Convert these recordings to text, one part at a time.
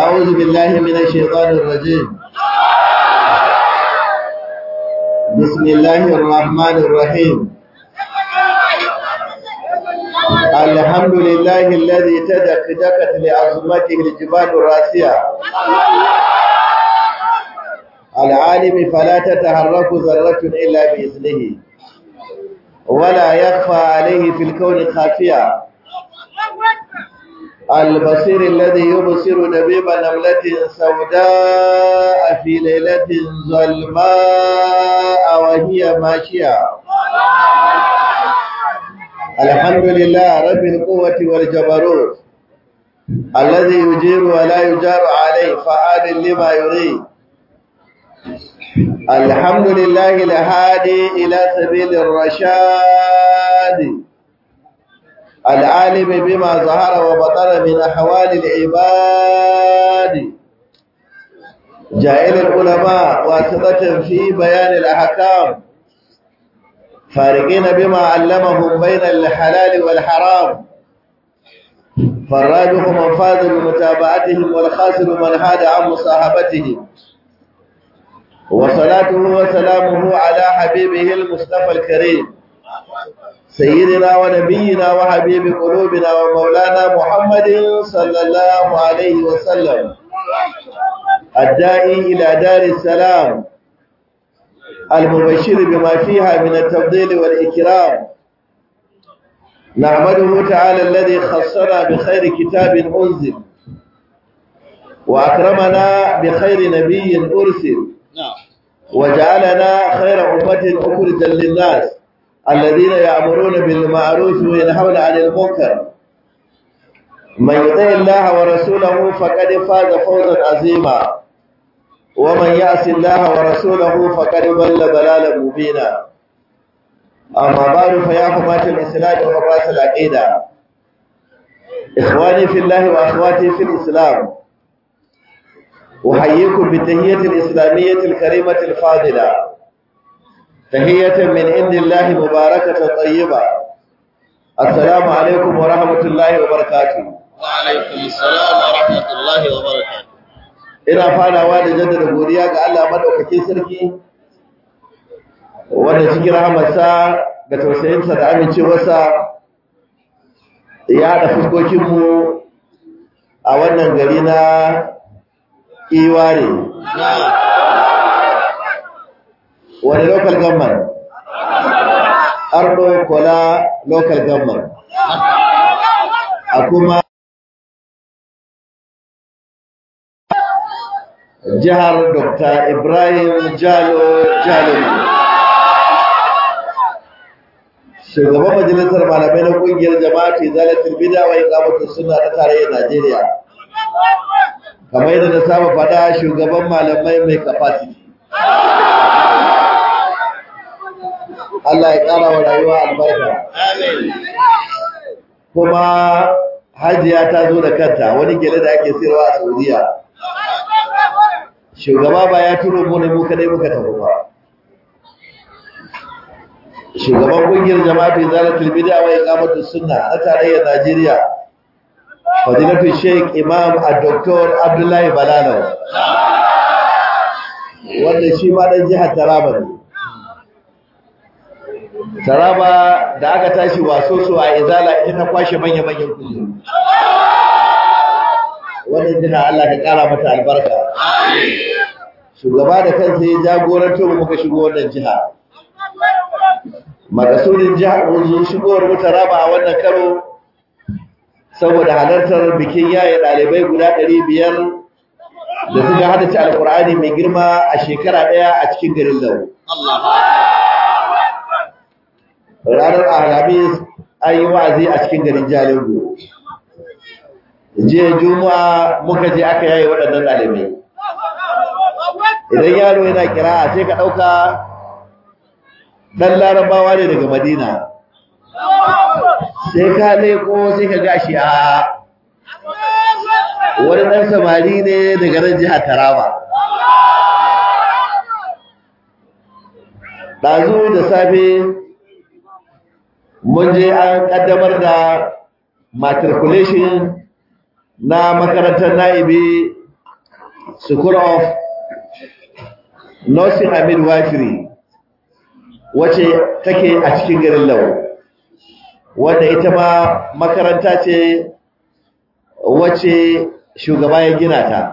أعوذ بالله من الشيطان الرجيم بسم الله الرحمن الرحيم الحمد لله الذي تدكدكت لعظمته الجبال الراسية العالم فلا تتحرك ذرة إلا بإذنه ولا يخفى عليه في الكون خافية البصير الذي يبصر دبيب نملة سوداء في ليلة ظلماء وهي ماشية الحمد لله رب القوة والجبروت الذي يجير ولا يجار عليه فعال لما يريد الحمد لله الهادي إلى سبيل الرشاد العالم بما ظهر وبطن من أحوال العباد جائل العلماء واسطة في بيان الأحكام فارقين بما علمهم بين الحلال والحرام فالراجح من فاز بمتابعتهم والخاسر من هاد عن مصاحبتهم وصلاته وسلامه على حبيبه المصطفى الكريم سيدنا ونبينا وحبيب قلوبنا ومولانا محمد صلى الله عليه وسلم الداعي إلى دار السلام المبشر بما فيها من التفضيل والإكرام نعمده تعالى الذي خصنا بخير كتاب أنزل وأكرمنا بخير نبي أرسل وجعلنا خير أمة أخرجا للناس الذين يأمرون بالمعروف وينهون عن المنكر من يطع الله ورسوله فقد فاز فوزا عظيما ومن يعص الله ورسوله فقد ضل ضلالا مبينا أما بعد فيا حماة الإسلام وحراس العقيدة إخواني في الله وأخواتي في الإسلام أحييكم بالتهية الإسلامية الكريمة الفاضلة تهية من عند الله مباركة طيبة السلام عليكم ورحمة الله وبركاته وعليكم السلام ورحمة الله وبركاته ina farawa da jaddada godiya ga Allah madaukakin sarki wanda cikin rahamarsa da tausayinsa da amincewarsa ya haɗa fuskokinmu a wannan gari na iware wani local government ardo kola local government a kuma jihar dr ibrahim jalo jalo shugaban majalisar malamai na kungiyar jama'ati zalatul bid'a wa iqamatus sunna ta tarayyar Najeriya kamar yadda na saba fada shugaban malamai mai capacity Allah ya ƙara wa rayuwa albarka. Kuma hajiya ta zo da kanta wani gele da ake sayarwa a Saudiya. Shugaba ba ya turo mu ne mu kadai muka tafi ba. Shugaban kungiyar jama'atu Zalatul Bid'a wa Iqamatus Sunna na tarayyar Najeriya. Fadilatu Sheikh Imam Dr. Abdullahi Balalo. Wanda shi ma dan jihar Taraba ne. Taraba da aka tashi waso so a izala ita ta kwashe manya-manyan kujeru. Wannan jina Allah ka kara mata albarka. Shugaba da kansa ya jagoranto mu muka shigo wannan jiha. Makasudin jihar mun shigowar mu Taraba a wannan karo saboda halartar bikin yaye ɗalibai guda ɗari biyar da suka haddace alkur'ani mai girma a shekara ɗaya a cikin garin Lau. ranar alhamis an yi wa'azi a cikin garin jalingo jiya juma'a muka je aka yaye waɗannan ɗalibai idan yaro yana kira sai ka ɗauka ɗan larabawa ne daga madina sai ka leko sai ka gashi a wani ɗan samari ne daga nan jihar taraba ɗazu da safe mun je an kaddamar da matriculation na makarantar na'ibi school of nursing and midwifery wace take a cikin garin lau wanda ita ma makaranta ce wace shugaba ya gina ta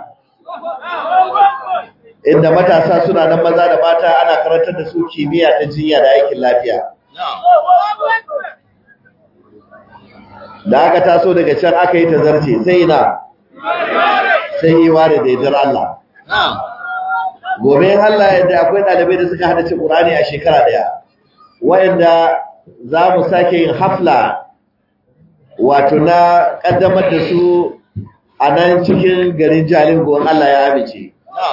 inda matasa suna nan maza da mata ana karantar da su kimiyya ta jinya da aikin lafiya da aka taso daga can aka yi ta zarce sai na sai yi ware da yardar Allah gobe in Allah yadda akwai ɗalibai da suka hada cin Qur'ani a shekara daya wayanda za mu sake yin hafla wato na kaddamar da su a nan cikin garin Jalingo in Allah ya amince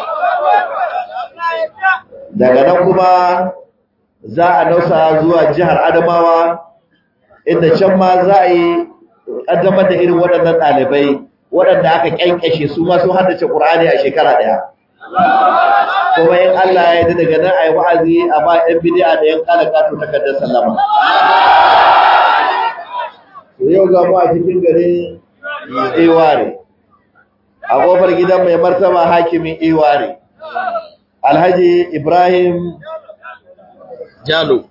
daga nan kuma za a nausa zuwa jihar Adamawa inda can ma za a yi kaddamar da irin waɗannan ɗalibai waɗanda aka kyankyashe su ma sun haddace Qur'ani a shekara daya kuma in Allah ya yi daga nan a yi wa'azi a ba ‘yan bidiya da ‘yan kalaka to takardar sallama. Yau ga mu a cikin garin Iware, a ƙofar gidan mai martaba hakimin Iware, Alhaji Ibrahim Jalo.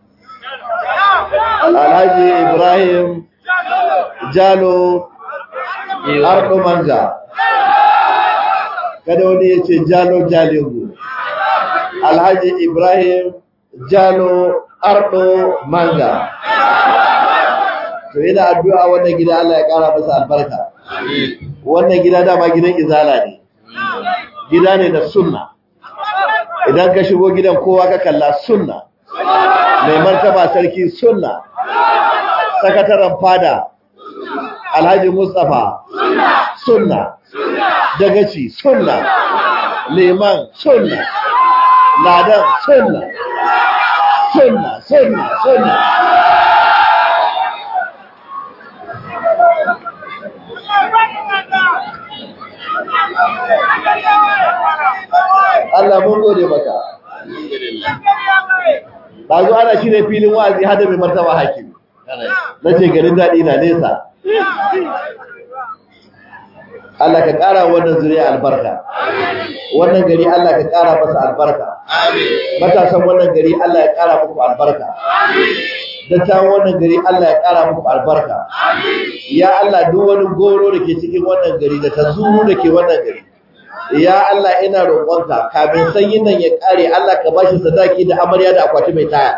Alhaji Ibrahim Jalo Ardo Manga. Kada wani ya ce Jalo Jalingu. Alhaji Ibrahim Jalo Ardo Manga. To ina addu'a wannan gida Allah ya ƙara masa albarka. Wannan gida dama gidan izala ne. Gida ne da sunna. Idan ka shigo gidan kowa ka kalla sunna. Mai martaba sarki sunna. Sakataren fada Alhaji Mustapha sunna. Dagaci sunna. Liman sunna. ladan sunna sunna sunna sunna Allah mun gode maka ba zo ana shi ne filin wa'azi hada mai martaba hakimi na ce garin daɗi na nesa Allah ka ƙara wannan zuriya albarka wannan gari Allah ka ƙara masa albarka matasan wannan gari Allah ya ƙara muku albarka dattawan wannan gari Allah ya ƙara muku albarka ya Allah duk wani goro da ke cikin wannan gari da tazuru da ke wannan gari ya Allah ina roƙonka kafin sanyin nan ya ƙare Allah ka bashi sadaki da amarya da akwati mai taya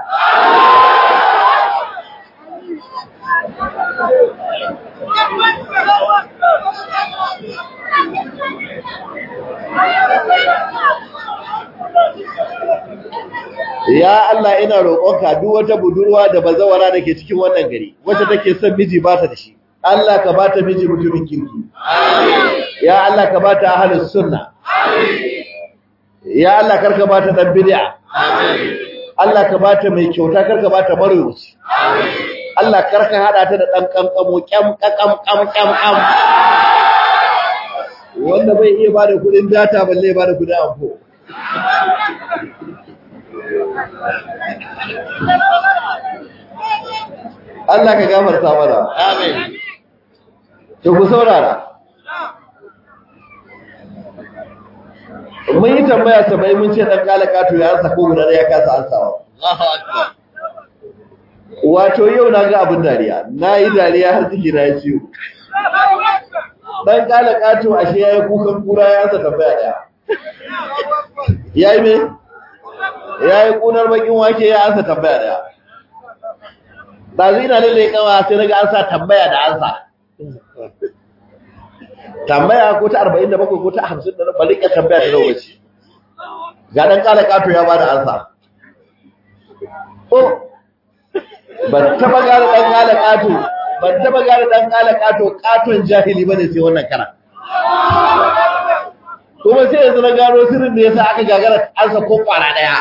ya Allah ina roƙonka duk wata budurwa da bazawara da ke cikin wannan gari wacce take son miji ba ta da shi Allah ka ba ta miji mutumin kirki ya Allah ka ba ta ahlus sunna ya Allah karka ba ta dan bid'a Allah ka ba ta mai kyauta karka ba ta marwaci Allah karka hada ta da dan kankamo kyam kakam kam kam kam wanda bai iya bada kudin data balle bada kudin amfo Allah ka gafarta mana. Amin. To ku saurara. Mun yi tambaya sabai mun ce dan kalaka to ya ansa ko guda ya kasa ansawa. Allahu akbar. Wato yau na ga abin dariya. Na yi dariya har ciki na ya ciwo. Dan kalaka to ashe yayi kukan kura ya ansa tambaya daya. Yayi me? Yayi kunar bakin wake ya ansa tambaya daya. Dazu ina lalle kawa sai naga an sa tambaya da ansa. Tambaya ko ta 47 ko ta 50 da ba rika tambaya da lokaci. Ga dan kala kato ya bada ansa. Oh. Ban taba gane dan kala kato, ban taba gane dan kala kato katon jahili bane sai wannan kara. Kuma sai yanzu na gano sirrin da yasa aka gagara ansa ko kwara daya.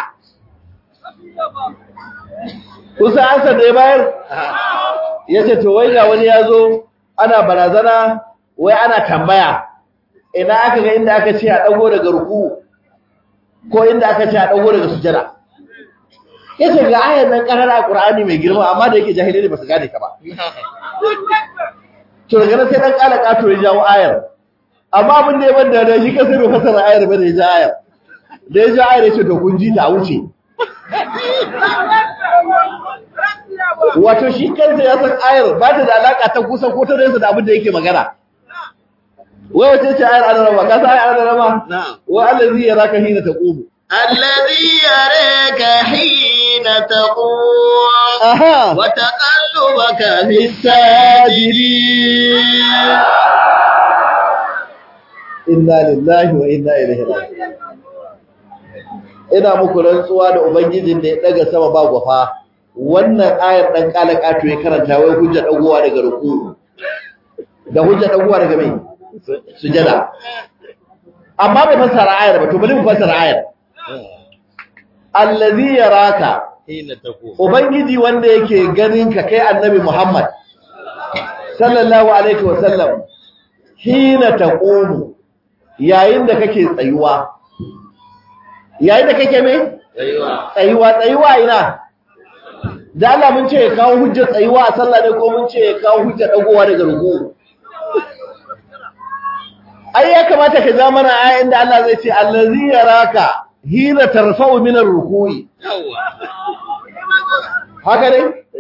kusa ansa da ya bayar ya ce to wai ga wani ya zo ana barazana wai ana tambaya ina aka ga inda aka ce a ɗago daga ruku ko inda aka ce a ɗago daga sujada ya ce ga ayar nan ƙarar a ƙura'ani mai girma amma da yake jahilai ne ba su gane ka ba to daga nan sai ɗan ƙala ƙato ya jawo ayar amma abin da ya banda da shi kansa bai fasara ayar ba da ya ji ayar da ya ji ayar ya ce to kun ji ta wuce wato shi kansa ya san ayar ba ta da alaka ta kusa ko ta nesa da abin da yake magana wai wace ce ayar alarama ka san ayar alarama na'am wa allazi yaraka hina taqumu الذي يراك حين تقوم aha وتقلبك في الساجدين inna lillahi wa inna ilaihi raji'un ina muku rantsuwa da ubangijin da ya daga sama ba gwafa wannan ayar dan kalakato ya karanta wai hujja dagowa daga ruku da hujja dagowa daga mai sujada amma bai fassara ayar ba to bari mu fassara ayar allazi yaraka حين تقوم ubangiji wanda yake ganin ka kai annabi Muhammad sallallahu alaihi wasallam hina taqumu yayin da kake tsayuwa yayin da kake me أيوة tsayuwa tsayuwa ina da Allah mun ce ya kawo hujjar tsayuwa a sallah ne ko mun ce ya kawo hujjar dagowa daga ruku ai ya kamata ka ja mana ayin da Allah zai ce allazi yaraka hina tarfa'u min ar-ruku'i يوا haka ne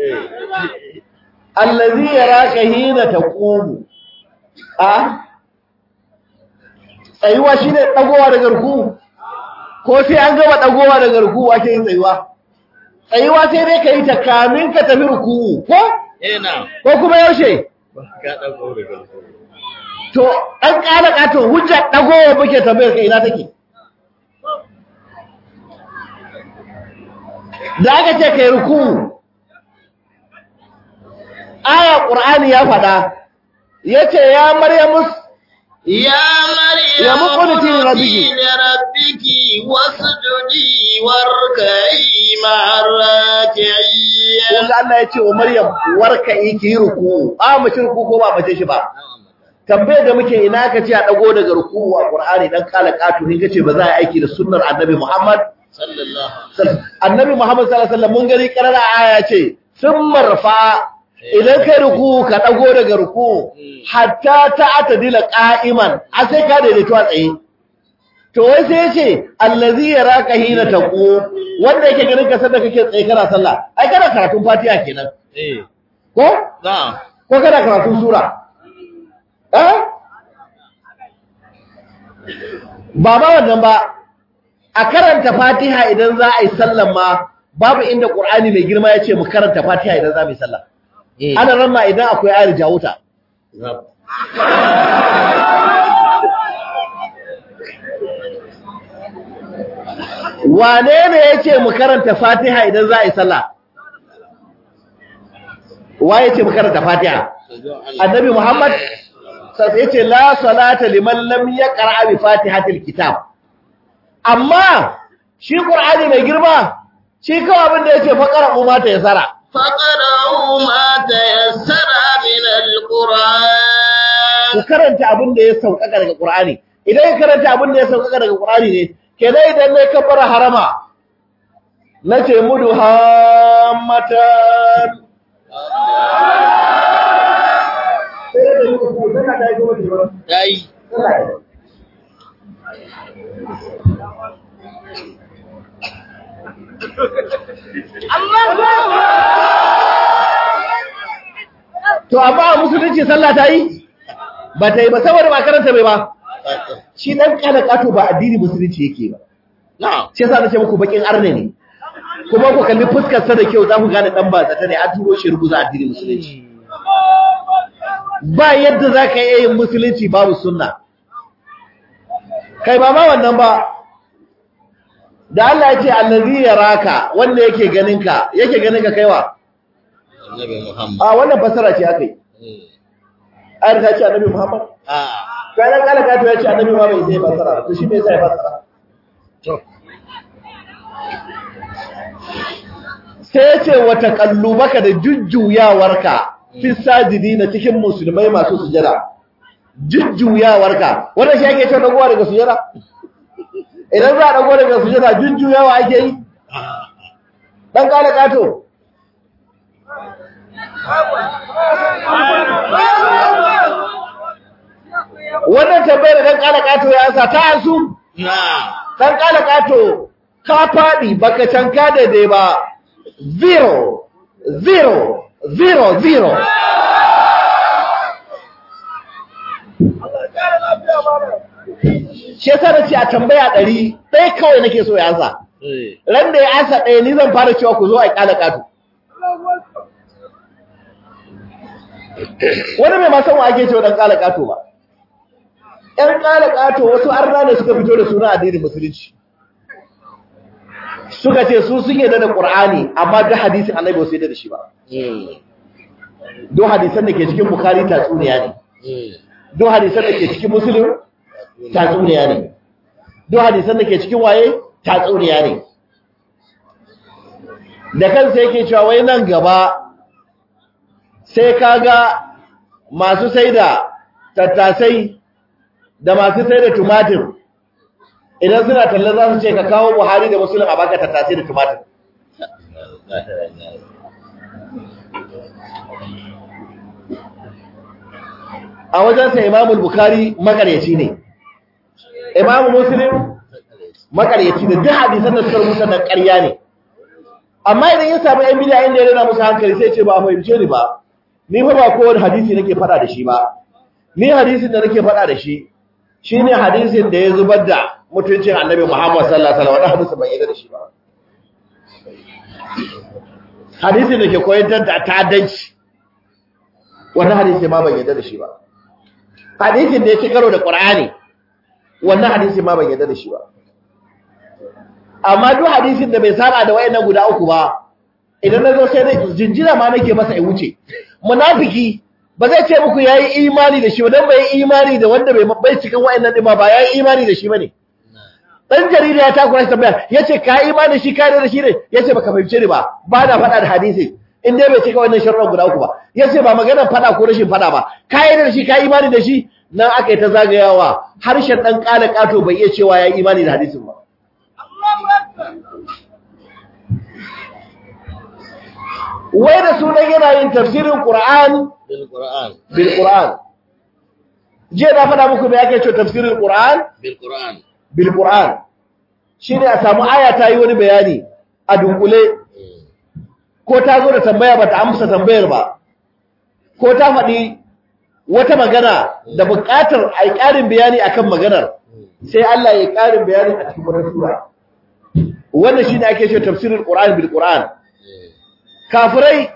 allazi yaraka hina taqumu a tsayuwa shine dagowa daga ruku ko sai an gaba dagowa daga ruku ake yin tsayuwa tsayuwa sai dai kai ta kamin ka tafi ruku ko هنا ko kuma yaushe ka dauko daga to dan kala kato hujja dagowa muke tambayar ka ina take da aka ce kai ruku aya qur'ani ya faɗa yace ya maryamus يا مريم يا مقنتي لربك. لربك واسجدي واركعي مع الراكعين kun ga Allah ya ce wa Maryam warka yi ki yi ruku a mace ruku ko ba mace shi ba tambayar da muke ina ka ce a dago daga ruku a Qur'ani dan kala katu ne kace ba za a yi aiki da sunnar Annabi Muhammad صلى الله Annabi Muhammad sallallahu alaihi wasallam mun gani karara aya ce sun marfa idan kai ruku ka dago daga ruku hatta ta'tadila qa'iman a sai ka daidaito a tsaye to wai sai yace allazi yaraka hina taqu wanda yake ganin ka sanda kake tsaye kana sallah ai kana karatun Fatiha kenan ايه ko نعم ko kana karatun sura eh ba ma wannan ba a karanta Fatiha idan za a yi sallan ma babu inda Qur'ani mai girma ya ce mu karanta Fatiha idan za mu yi sallah ايه ana ramma idan akwai ayar jawuta نعم wane ne ya ce mu karanta Fatiha idan za a yi sallah wa ya ce mu karanta Fatiha annabi Muhammad sai yace la salata liman lam yaqra bi fatihatil kitab amma shi qur'ani mai girma shi kawai abin da yace faqara umma ta yasara فقرأوا ما تيسر من القرآن ku karanta abin da ya sauƙaƙa daga qur'ani idan ka karanta abin da ya sauƙaƙa daga qur'ani ne kenan idan ne ka fara harama nace mudu hammatan sai da yi ku sai ka dai gobe ba yayi To amma a musulunci sallah ta yi? Ba ta yi ba saboda ba karanta bai ba. Shi dan kana kato ba addini musulunci yake ba. na'am Shi yasa nace muku bakin arne ne. Kuma ku kalli fuskar sa da kyau za ku gane dan ba zata ne an turo shi rubuza addini musulunci. Ba yadda za ka iya yin musulunci babu sunna. Kai ba ma wannan ba. Da Allah ya ce allazi yaraka wanda yake ganin ka yake ganin ka kaiwa. annabi muhammad A wannan fasara ce aka yi. Ayar ta ce annabi Muhammad. ah Kayan kalaka to ya ce annabi ma bai zai fasara ba, to shi me yasa ya fasara? to Sai ya ce wa taqallubaka da jujjuyawarka fi sajidina cikin musulmai masu sujada. Jujjuyawarka. Wannan shi ake cewa dagowa daga sujada? Idan za a dago daga sujada jujjuyawa ake yi? Dan kalaka to. wannan tambayar dan kala kato ya ansa ta ansu Na'am. dan kala kato ka fadi baka canka daidai ba zero zero zero zero shi yasa na ce a tambaya ɗari ɗaya kawai nake so ya ansa Eh. ran da ya ansa ɗaya ni zan fara cewa ku zo a kala kato wani mai masan wa ake cewa dan kala kato ba ‘yan kala kato wasu arna ne suka fito da suna addinin musulunci suka ce su sun yadda da ƙur'ani amma duk hadisin annabi wasu yadda da shi ba Mm. duk hadisan da ke cikin bukari tatsuniya ne Mm. duk hadisan da ke cikin musulun tatsuniya ne duk hadisan da ke cikin waye tatsuniya ne da kansa yake cewa wai nan gaba sai kaga masu sai da tattasai da masu sai da tumatir idan suna talla za su ce ka kawo buhari da musulun a baka tattasai da tumatir a wajensa imamul bukari makaryaci ne imamu muslim makaryaci ne duk hadisan da suka rubuta da ƙarya ne amma idan ya samu yan bidiya inda ya rena musu hankali sai ce ba a fahimce ni ba ni fa ba kowane hadisi nake faɗa da shi ba ni hadisin da nake faɗa da shi shine hadisin da ya zubar da mutuncin annabi Muhammad sallallahu alaihi wasallam wannan hadisin ban yarda da shi ba hadisin da ke koyar da ta'addanci wannan hadisi ma ban yarda da shi ba hadisin da ya ci karo da Qur'ani wannan hadisi ma ban yarda da shi ba amma duk hadisin da bai saba da wayannan guda uku ba idan nazo sai dai jinjira ma nake masa ya wuce munafiki ba zai ce muku yayi imani da shi ba dan bai imani da wanda bai bai cikin wayannan din ma ba yayi imani da shi bane dan jarida ya takura shi tambaya yace ka imani da shi ka da shi ne yace baka fahimce ni ba ba na faɗa da hadisi in dai bai cika wannan sharuɗan guda uku ba yace ba maganar faɗa ko rashin faɗa ba ka yi da shi ka imani da shi nan aka yi ta zagayawa harshen dan kala kato bai iya cewa yayi imani da hadisin ba wai da sunan yana yin tafsirin Qur'an Bil Qur'an. bil Qur'an je na faɗa muku me yake cewa tafsirin Qur'an Bil Qur'an. bil Qur'an shine a samu aya ta yi wani bayani a dunkule Mm. ko ta zo da tambaya ba ta amsa tambayar ba ko ta faɗi wata magana da buƙatar a yi ƙarin bayani akan maganar sai Allah ya yi ƙarin bayani a cikin wani sura wannan shine ake cewa tafsirin Qur'an bil Qur'an Mm. kafirai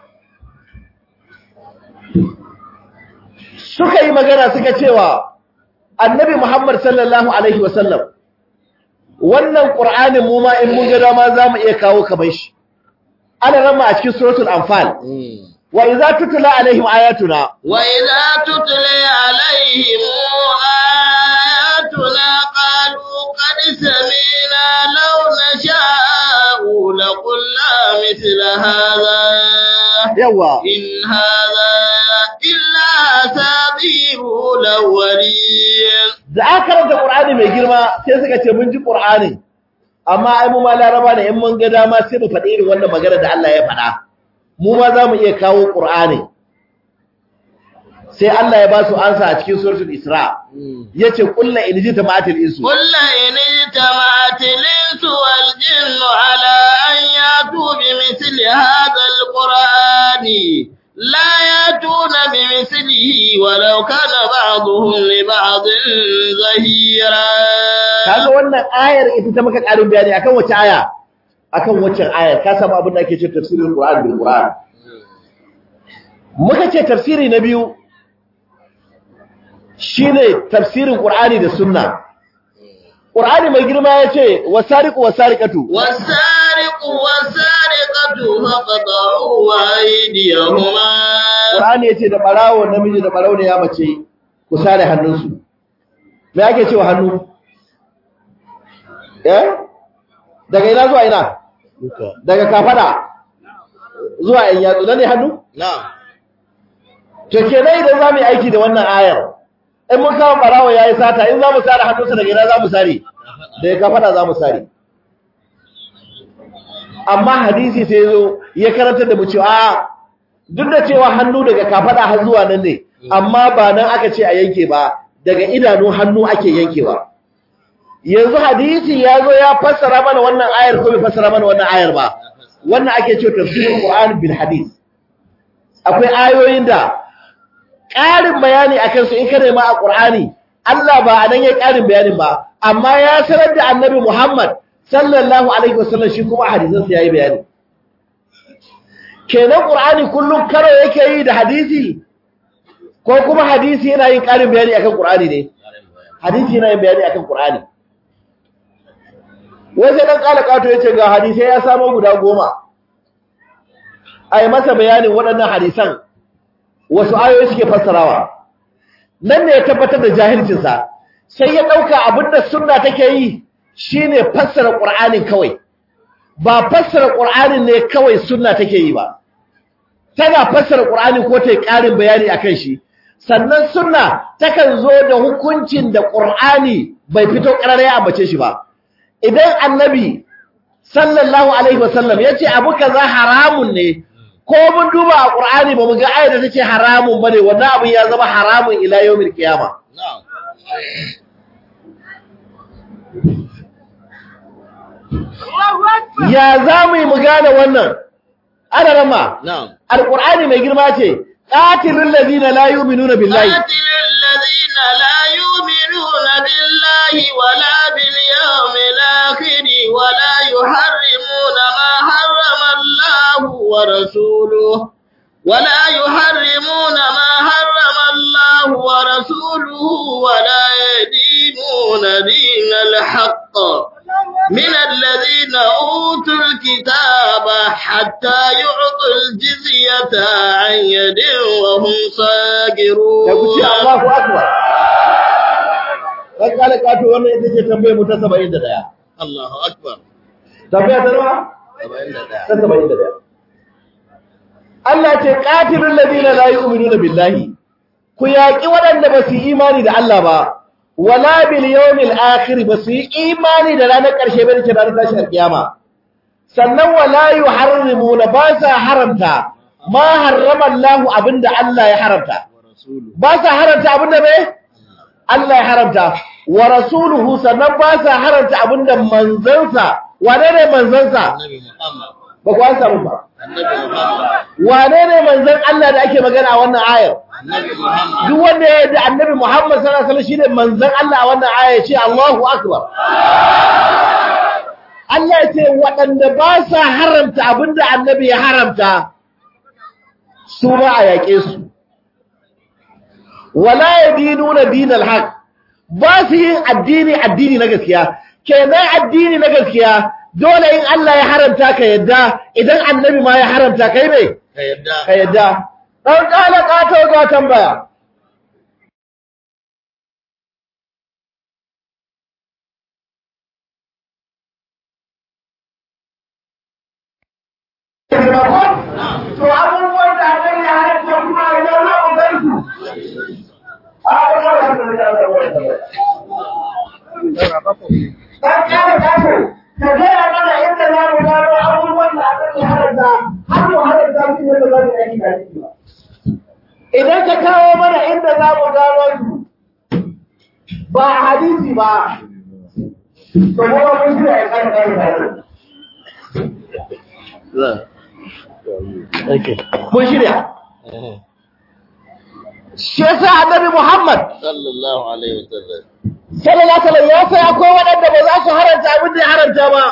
suka yi magana suka cewa annabi Muhammad sallallahu alaihi wasallam wannan Qur'anin mu ma in mun ga dama zamu iya kawo kamar shi ana rama a cikin suratul anfal Mm. wa idza tutla alaihim ayatuna وإذا تتلي عليهم آياتنا قالوا قد سمعنا لو نشاء لقلنا مثل هذا yawa إن هذا إلا أساطير الأولين da aka karanta Qur'ani mai girma sai suka ce mun ji Qur'ani amma ai mu ma laraba ne in mun ga dama sai mu faɗi irin wannan magana da Allah ya faɗa mu ma za mu iya kawo Qur'ani sai Allah ya ba su ansa a cikin suratul Isra yace kullu in ji tamaatil insu قل إن اجتمعت الإنس والجن على أن يأتوا بمثل هذا القرآن لا يأتون بمثله ولو كان بعضهم لبعض ظهيرا kaga wannan ayar ita ta maka ƙarin bayani akan wace aya akan wacce ayar ka samu abin da ake cewa tafsirin Qur'an bil Qur'an muka ce tafsiri na biyu shine tafsirin Qur'ani da sunna Qur'ani mai girma yace wasariqu wasariqatu والسارق والسارقة فقطعوا أيديهما Qur'ani yace da barawo namiji da barawo ne ya mace ku sare hannunsu me yake cewa hannu eh daga ina zuwa ina daga kafada zuwa yan yatsu nan ne hannu نعم to kenan idan zamu yi aiki da wannan ayar in mun kawo barawo yayi sata in zamu sare hannunsa daga ina zamu sare daga kafada zamu sare amma hadisi sai zo ya karanta da mu cewa a duk da cewa hannu daga kafada har zuwa nan ne amma ba nan aka ce a yanke ba daga idanu hannu ake yankewa yanzu hadisi ya zo ya fassara mana wannan ayar ko bai fassara mana wannan ayar ba wannan ake cewa tafsirul qur'an bil hadith akwai ayoyin da ƙarin bayani akan su in ka nema a qur'ani Allah ba anan yayin ƙarin bayanin ba amma ya sanar da annabi Muhammad sallallahu alaihi wasallam shi kuma hadisin sa yayi bayani kenan qur'ani kullum karo yake yi da hadisi ko kuma hadisi yana yin ƙarin bayani akan qur'ani ne hadisi yana yin bayani akan qur'ani wai sai dan kala kato yace ga hadisai ya samu guda goma ai masa bayanin waɗannan hadisan wasu ayoyi suke fassarawa nan ne ya tabbatar da jahilcin sa sai ya dauka abinda sunna take yi shine fassara qur'anin kawai ba fassara qur'anin ne kawai sunna take yi ba tana fassara qur'ani ko ta yi ƙarin bayani akan shi sannan sunna takan zo da hukuncin da qur'ani bai fito ƙarare ya ambace shi ba idan annabi sallallahu alaihi wasallam ya ce abu kaza haramun ne ko mun duba a ƙur'ani ba mu ga ayar da take haramun ba ne wannan abin ya zama haramun ila yawmin kiyama Na'am. ya za mu yi mu gane wannan ana rama Na'am. alƙur'ani mai girma ce qatilul ladina la yu'minuna billahi قاتل الذين لا يؤمنون بالله ولا باليوم الآخر ولا يحرمون ما حرم الله ورسوله ولا يحرمون ما حرم الله ورسوله ولا يدينون دين الحق من الذين أوتوا الكتاب حتى يعطوا الجزية عن يد وهم صاغرون ya kuce Allahu akbar kan kala kato wannan ita ce tambayar mu ta 71 الله أكبر tambaya ta nawa ta 71 Allah ce qatilul ladina la yu'minuna billahi ku yaki waɗanda ba su yi imani da Allah ba wala bil yawmil akhir ba su yi imani da ranar ƙarshe ba ce ranar tashin kiyama sannan wala yuharrimuna ba sa haramta ma harrama Allah abinda Allah ya haramta ba sa haramta abinda me Allah ya haramta wa rasuluhu sannan ba sa haramta abinda manzansa wane ne manzansa النبي محمد ba ku an samu ba النبي محمد wane ne manzan Allah da ake magana a wannan ayar النبي محمد duk wanda ya yarda annabi Muhammad sallallahu alaihi wasallam shine manzan Allah a wannan aya ya ce Allahu akbar Allah ya ce waɗanda ba sa haramta abinda annabi ya haramta su ba a yaƙe su wala yadinuna dinal haq ba su yin addini addini na gaskiya kenan addini na gaskiya dole in Allah ya haramta ka yadda idan annabi ma ya haramta kai ne كيدا ka yadda dan kala kato ga tambaya to abubuwan da annabi ya haramta kuma idan za mu gan su Dan kare kaso, ka gaya mana inda za mu gano abubuwan da aka yi haramta, har mu haramta su yadda za mu yi da shi ba. Idan ka kawo mana inda za mu gano su, ba a hadisi ba, to mu ba mun shirya ya kare kare kare. Mun shirya. Shi yasa annabi Muhammad صلى الله عليه وسلم sallallahu alaihi ya sai akwai waɗanda ba za su haranta abin da ya haranta ba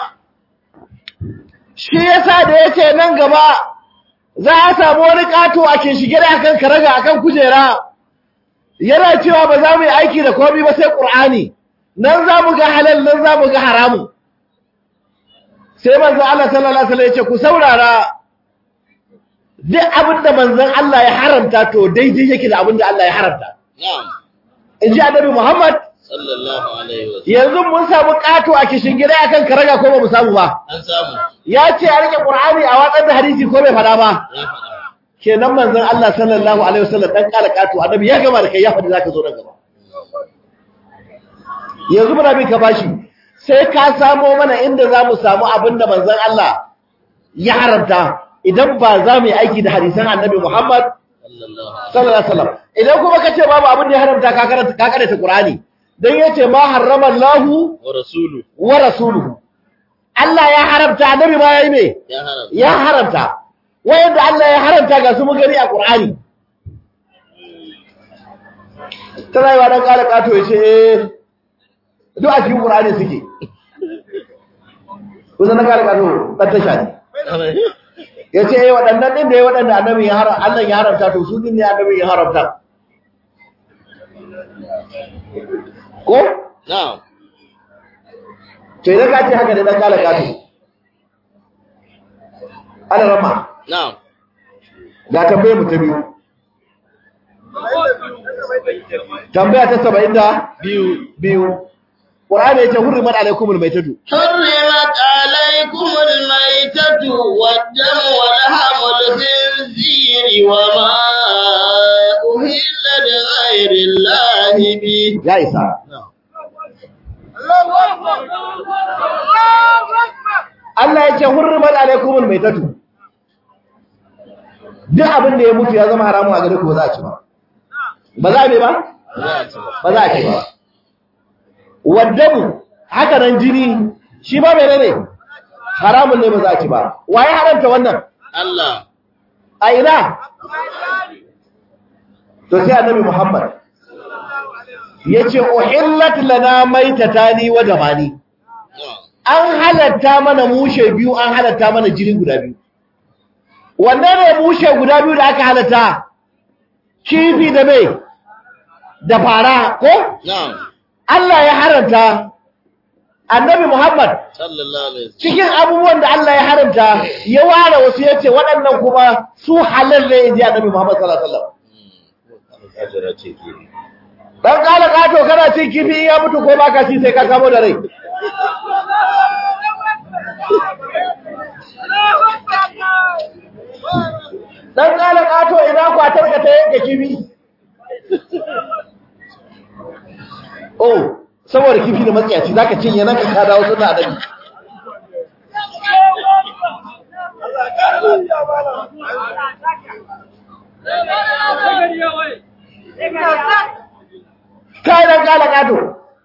shi yasa da yace nan gaba za a samu wani kato a ke shige da akan karaga akan kujera yana cewa ba za mu yi aiki da komai ba sai qur'ani nan za mu ga halal nan za mu ga haramu sai manzon Allah sallallahu alaihi wasallam ya ce ku saurara duk abin da manzon Allah ya haramta to daidai yake da abin da Allah ya haramta نعم in ji annabi Muhammad صلى الله عليه وسلم yanzu mun samu kato a kishin gida akan karaga ko ba mu samu ba an samu ya ce a rike qur'ani a watsar da hadisi ko bai fada ba ya faɗa kenan manzon Allah sallallahu alaihi wasallam dan kala kato annabi ya gama da kai ya fadi zaka zo nan gaba yanzu muna bin ka bashi sai ka samo mana inda za mu samu abinda manzon Allah ya haramta idan ba za mu yi aiki da hadisan annabi Muhammad sallallahu sallallahu alaihi wasallam idan kuma kace babu abin da ya haramta ka karanta ka karanta Qur'ani dan yace ma harrama Allahu wa rasulu wa rasuluhu Allah ya haramta annabi ma yayi me ya haram ya haramta wayanda Allah ya haramta ga su mun gani a Qur'ani tana yi wa dan kala kato yace eh duk a cikin Qur'ani suke kusa na kala kato dan tasha ne yace eh waɗannan din da ya waɗanda annabi ya haramta Allah ya haramta to su din ne annabi ya haramta ko na'am to idan ka ce haka ne dan kala kato ana rama na'am ga tambayar mu ta biyu tambaya ta 70 biyu biyu Qur'ani yace hurrimat alaikumul maitatu حرمت عليكم الميتة والدم ولحم الخنزير وما أهل لغير الله به ya isa نعم Allah yace hurrimat alaikumul maitatu duk abin da ya mutu ya zama haramun a gare ku ba za a ci ba ba za a ne ba ba za a ci ba waddamu haka nan jini shi ba menene haramun ne ba za a ci ba waye haramta wannan Allah a ina to sai annabi Muhammad yace uhillat lana maitatani wa damani na'am an halatta mana mushe biyu an halatta mana jini guda biyu wanne ne mushe guda biyu da aka halatta kifi da mai da fara ko na'am Allah ya haramta annabi Muhammad sallallahu alaihi wasallam cikin abubuwan da Allah ya haramta ya ware wasu yace waɗannan kuma su halal ne inji annabi Muhammad sallallahu alaihi wasallam Hajara ce ke dan kala kato kana cin kifi ya mutu ko baka ci sai ka kamo da rai dan kala kato ina kwatar ka ta yanke kifi oh saboda kifi da matsiyaci zaka cinye nan ka dawo suna annabi kai dan kala kato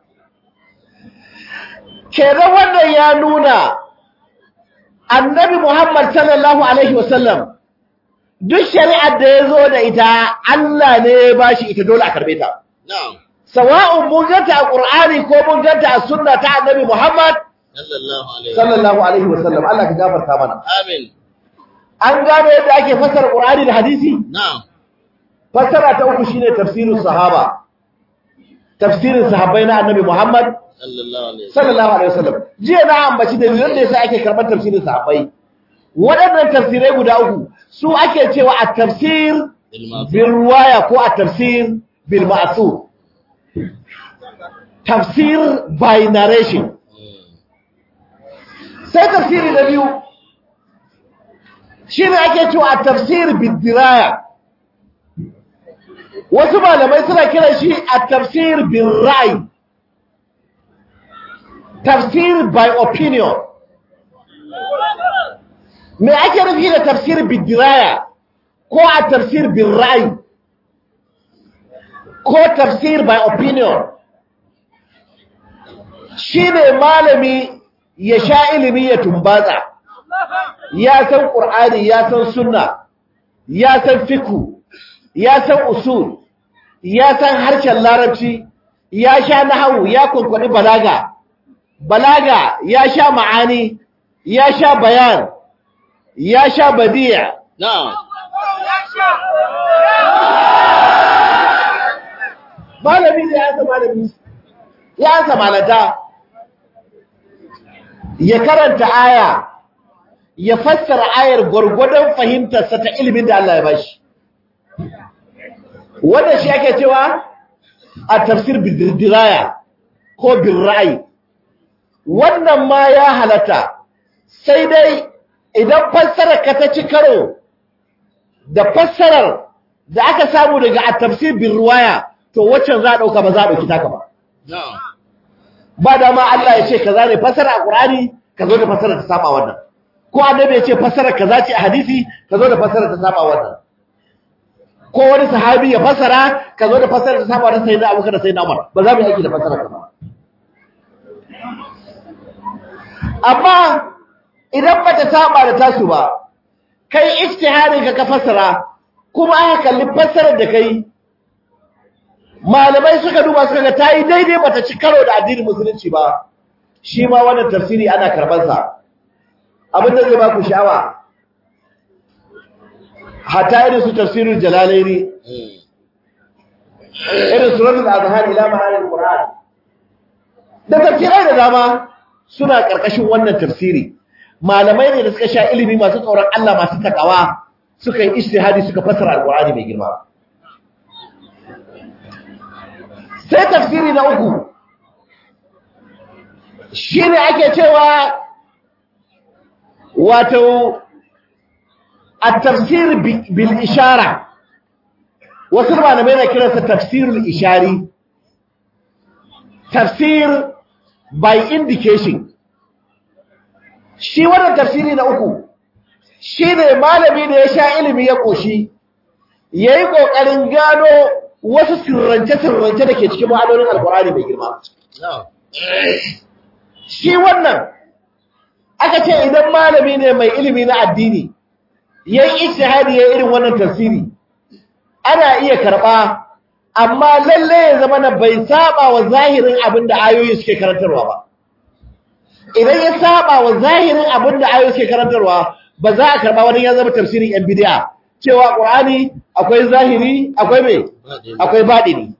kenan wannan ya nuna annabi Muhammad sallallahu alaihi wasallam duk shari'ar da ya zo da ita Allah ne ya bashi ita dole a karbe ta na'am sawa'un mun ganta a Qur'ani ko mun ganta a sunna ta annabi Muhammad sallallahu alaihi wasallam sallallahu alaihi wasallam Allah ka gafarta mana amin an gano yadda ake fassara Qur'ani da hadisi na'am fassara ta uku shine tafsirus sahaba tafsirin sahabbai na annabi Muhammad sallallahu alaihi wasallam sallallahu alaihi wasallam jiya na ambaci dalilan da yasa ake karɓar tafsirin sahabbai waɗannan tafsirai guda uku su ake cewa a tafsir bil ma'ruf bil riwaya ko a tafsir bil ma'thur tafsir by narration sai tafsiri na biyu shine ake cewa a tafsir bil diraya wasu malamai suna kiran shi a tafsir bil ra'yi tafsir by opinion me ake nufi da tafsir bidiraya ko a tafsir bin ra'ayi ko tafsir by opinion shine malami ya sha ilimi ya tumbatsa ya san qur'ani ya san sunna ya san fiku ya san usul ya san harshen larabci ya sha nahawu ya kwankwani balaga balaga ya sha ma'ani ya sha bayan ya sha badi'a na'am malami ne ya san malami ya san malata ya karanta aya ya fassara ayar gwargwadon fahimtarsa ta ilimin da Allah ya bashi wannan shi ake cewa a tafsir bidiraya ko bin ra'ayi wannan ma ya halatta sai dai idan fassarar ka ta ci karo da fassarar da aka samu daga a tafsir bin ruwaya to waccan za a ɗauka ba za a ɗauki taka ba na'am ba dama Allah ya ce kaza ne fassara a Qur'ani ka zo da fassara ta saba wannan ko annabi ya ce fassara kaza ce a hadisi ka zo da fassara ta saba wannan ko wani sahabi ya fasara ka zo da fasara ta saba da sayyidina Abubakar da sayyidina Umar ba za mu yi aiki da fasara ka ba amma idan ba ta saba da tasu ba kai ijtihadin ka ka fasara kuma aka kalli fasarar da kai malamai suka duba suka ga tayi daidai bata ci karo da addinin musulunci ba shi ma wannan tafsiri ana karban sa abin da zai ba ku sha'awa hatta irin su tafsirul jalalaini irin suratul azhar ila ma'anil qur'an da tafsirai da dama suna karkashin wannan tafsiri malamai ne da suka sha ilimi masu tsoron Allah masu takawa suka yi ijtihadi suka fassara alqur'ani mai girma sai tafsiri na uku shine ake cewa wato at-tafsir bil ishara wasu malamai na kiransa tafsirul ishari tafsir by indication shi wannan tafsiri na uku shi ne malami da ya sha ilimi ya ƙoshi ya yi ƙoƙarin gano wasu sirrance-sirrance da ke cikin ma'anonin alkur'ani mai girma shi wannan aka ce idan malami ne mai ilimi na addini ya yi ishihadi ya irin wannan tafsiri ana iya karɓa amma lalle ya zama na bai saba wa zahirin abin da ayoyi suke karantarwa ba idan ya saba wa zahirin abin da ayoyi suke karantarwa ba za a karba wani ya zama tafsirin yan bidiya cewa qur'ani akwai zahiri akwai me akwai badini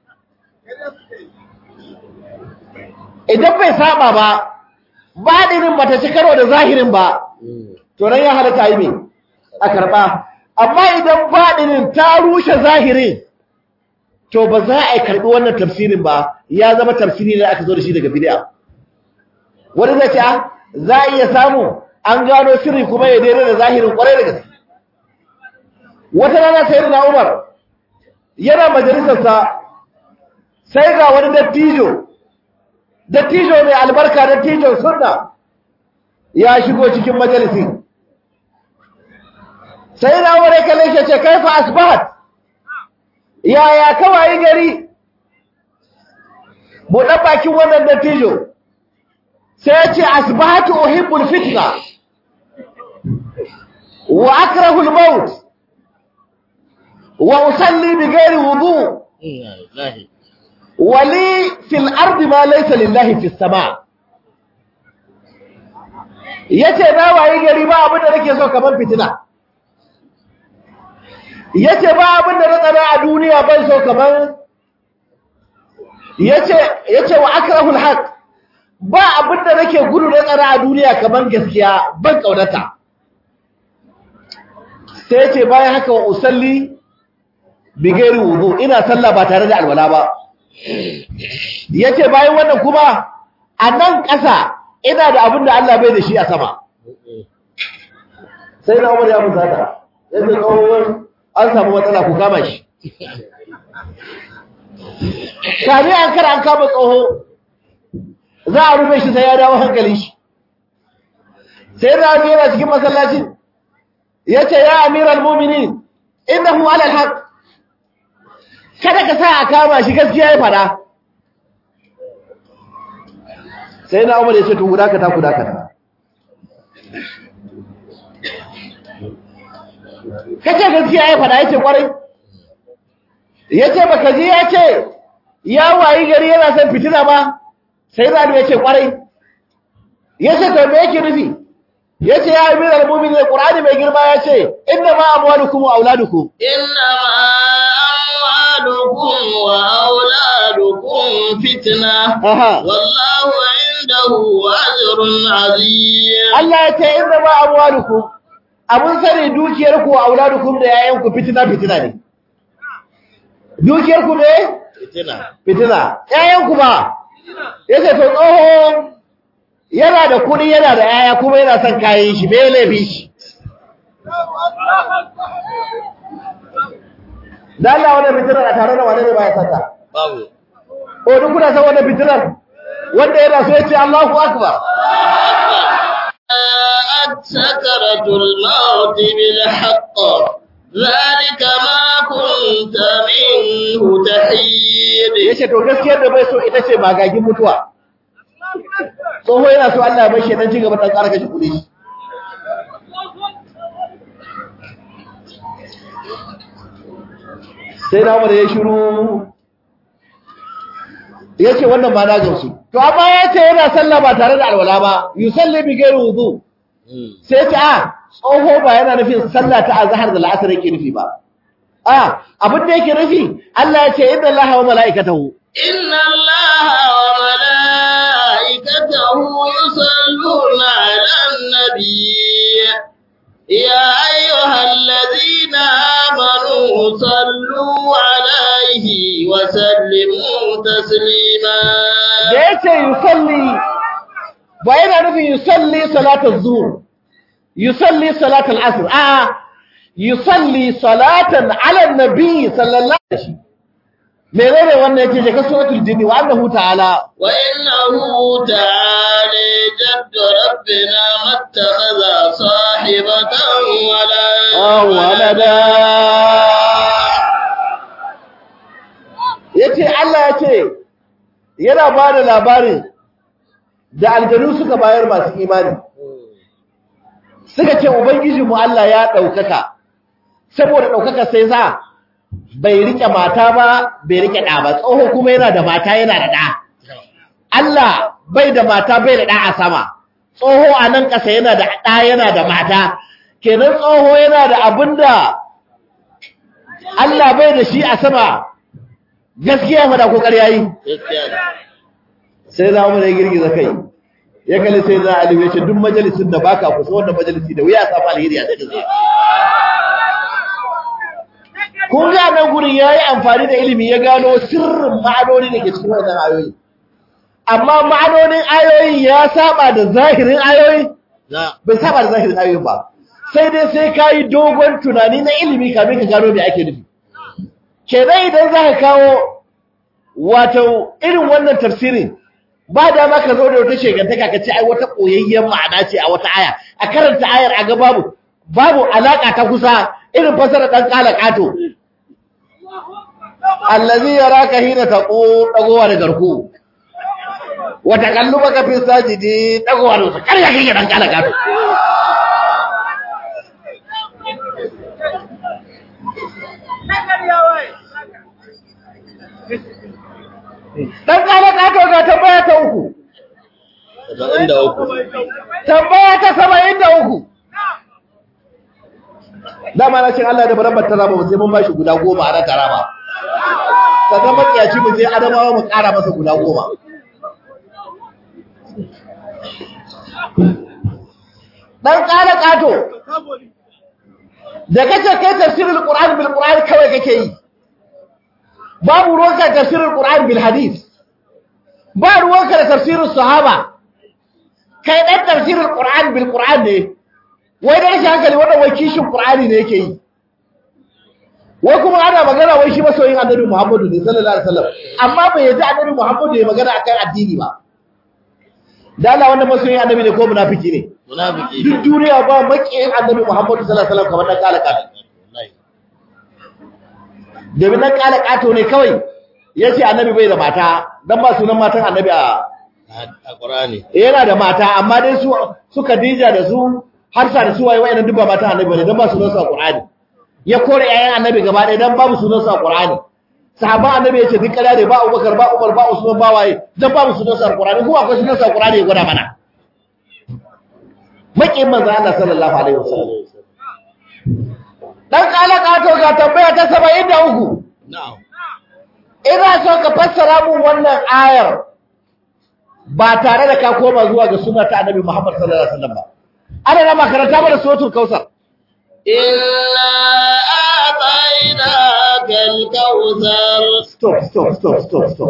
idan bai saba ba badinin bata ci karo da zahirin ba to ran ya halatta yi me a karba amma idan badinin ta rushe zahirin to ba za a karbi wannan tafsirin ba ya zama tafsiri da aka zo da shi daga bid'a wani zai ce za a iya samu an gano sirri kuma ya daidai da zahirin kwarai da gaske wata rana sai na umar yana majalisarsa sai ga wani dattijo dattijo mai albarka dattijon sunna ya shigo cikin majalisin sai na umar ya kalle shi ce kaifa asbahat yaya kawai gari buɗe bakin wannan dattijo sai ya ce asbahatu uhibbul fitna wa akrahu al-maut wa usalli bighairi wudu wa li fil ardi ma laysa lillahi fis sama yace na wayi gari ba abin da nake so kaman fitina yace ba abin da na tsara a duniya ban so kaman yace yace wa akrahu al-haq ba abin da nake gudu na tsara a duniya kamar gaskiya ban kaunata sai ce bayan haka wa usalli bigeri wudu ina sallah ba tare da alwala ba yace bayan wannan kuma a nan ƙasa ina da abin da Allah bai da shi a sama sai na umar ya musata yace tsohon an samu matsala ku kama shi kame an kara an kama tsoho za a rufe shi sai ya dawo hankali shi sai da wani yana cikin masallacin ya ce ya amiral muminin innahu ala alhaq kada ka sa a kama shi gaskiya ya fada sai na umar ya ce to guda ka ta guda ka ta kace gaskiya ya fada yace kwarai yace baka ji ya ce ya wayi gari yana son fitina ba sai Zanu ya ce kwarai ya ce to me yake nufi ya ce ya amir al-mumin ne qur'ani mai girma ya ce inna ma amwalukum wa auladukum inna ma amwalukum wa auladukum fitna aha wallahu indahu ajrun azim Allah ya ce inna ma amwalukum abun sani dukiyar ku wa auladukum da yayan ku fitina fitina ne dukiyar ku ne fitina fitina yayan ku ba yace to tsoho yana da kuɗi yana da yaya kuma yana son kayan shi me laifi shi da Allah wannan fitinar a tare da wane ne baya sata babu o duk kuna san wannan fitinar wanda yana so ya ce Allahu akbar جاءت سكرة الموت بالحق ذلك ما كنت منه تحيد yace to gaskiyar da bai so ita ce magagin mutuwa tsoho yana so Allah ya bar shi dan ci gaba dan ƙara kashe kuɗi sai na umar ya shiru ya ce wannan ba na gamsu to amma ya ce yana sallah ba tare da alwala ba yusalli bi ghairi wudu sai ya ce a tsoho ba yana nufin sallah ta azhar da la'asar yake nufi ba a abin da yake nufi Allah ya ce inna Allaha wa mala'ikatahu إن الله وملائكته يصلون على النبي يا أيها الذين آمنوا صلوا عليه وسلموا تسليما da yace yusalli ba yana nufin yusalli salatul zuhr yusalli salatul asr a yusalli salatan ala nabi sallallahu alaihi wasallam menene wannan yake je ka suratul jinni wa annahu ta'ala وإنه تعالى جد ربنا ما اتخذ صاحبة ولا walada yace Allah yace yana ba da labarin da aljanu suka bayar masu imani suka ce ubangiji mu Allah ya daukaka saboda daukaka sai sa bai rike mata ba bai rike da ba tsoho kuma yana da mata yana da da Allah bai da mata bai da da a sama tsoho a nan ƙasa yana da da yana da mata kenan tsoho yana da abinda Allah bai da shi a sama gaskiya fada ko ƙarya yi sai za mu ne girgiza kai ya kalli sai za a liwe duk majalisin da baka kusa wannan majalisi da wuya a samu alheri a cikin sa kun ga nan gurin yayi amfani da ilimi ya gano sirrin ma'anoni da ke cikin wannan ayoyi amma ma'anonin ayoyi ya saba da zahirin ayoyi bai saba da zahirin ayoyin ba sai dai sai ka yi dogon tunani na ilimi kamin ka gano me ake nufi kenan idan za ka kawo wato irin wannan tafsirin ba da ma ka zo da wata shegantaka ka ce ai wata koyayyen ma'ana ce a wata aya a karanta ayar a ga babu babu alaka ta kusa irin fasara dan kala kato allazi yaraka hina taqu dagowa da garku wa taqallubaka fi sajidi dagowa da kar ya kike dan kala kato Dan kala kato ga tambaya ta uku. Saba'in da uku. Tambaya ta saba'in da uku. Dama na cin Allah da barambar ta rama sai mun ba shi guda goma a nan ta rama. Sannan matsiyaci mu je Adamawa mu ƙara masa guda goma. Dan kala kato. Da kace kai tafsirul Qur'an bil Qur'an kawai kake yi. babu ruwanka da tafsirin Qur'an bil hadith ba ruwanka da tafsirin sahaba kai dan tafsirin Qur'an bil Qur'an ne wai da rashin hankali wannan wai kishin Qur'ani ne yake yi wai kuma ana magana wai shi masoyin Annabi Muhammadu ne sallallahu alaihi wasallam amma bai yaji Annabi Muhammadu ya magana akan addini ba da Allah wannan masoyin Annabi ne ko munafiki ne Munafiki. duk duniya ba makiyin Annabi Muhammadu sallallahu alaihi wasallam kamar dan kalaka domin nan kala kato ne kawai ya ce annabi bai da mata don ba sunan matan annabi a A Qur'ani. yana da mata amma dai su su Khadija da su Hafsa da su waye wayannan duk ba matan annabi ne don ba sunan su a Qur'ani ya kore yayan annabi gaba ɗaya don babu sunan su a Qur'ani sahaban annabi ya ce duk ƙarya ne ba Abubakar ba Umar ba Usman ba waye don babu sunan su a Qur'ani kuma akwai sunan su a Qur'ani ya gwada mana maƙin manzo Allah sallallahu alaihi wasallam dan kala kato ga tambaya ta 73 Na'am. ina so ka fassara mun wannan ayar ba tare da ka koma zuwa ga sunna ta annabi Muhammad sallallahu alaihi wasallam ba ana na makaranta mana suratul kausar Inna a'tainaka al-kawthar. stop stop stop stop stop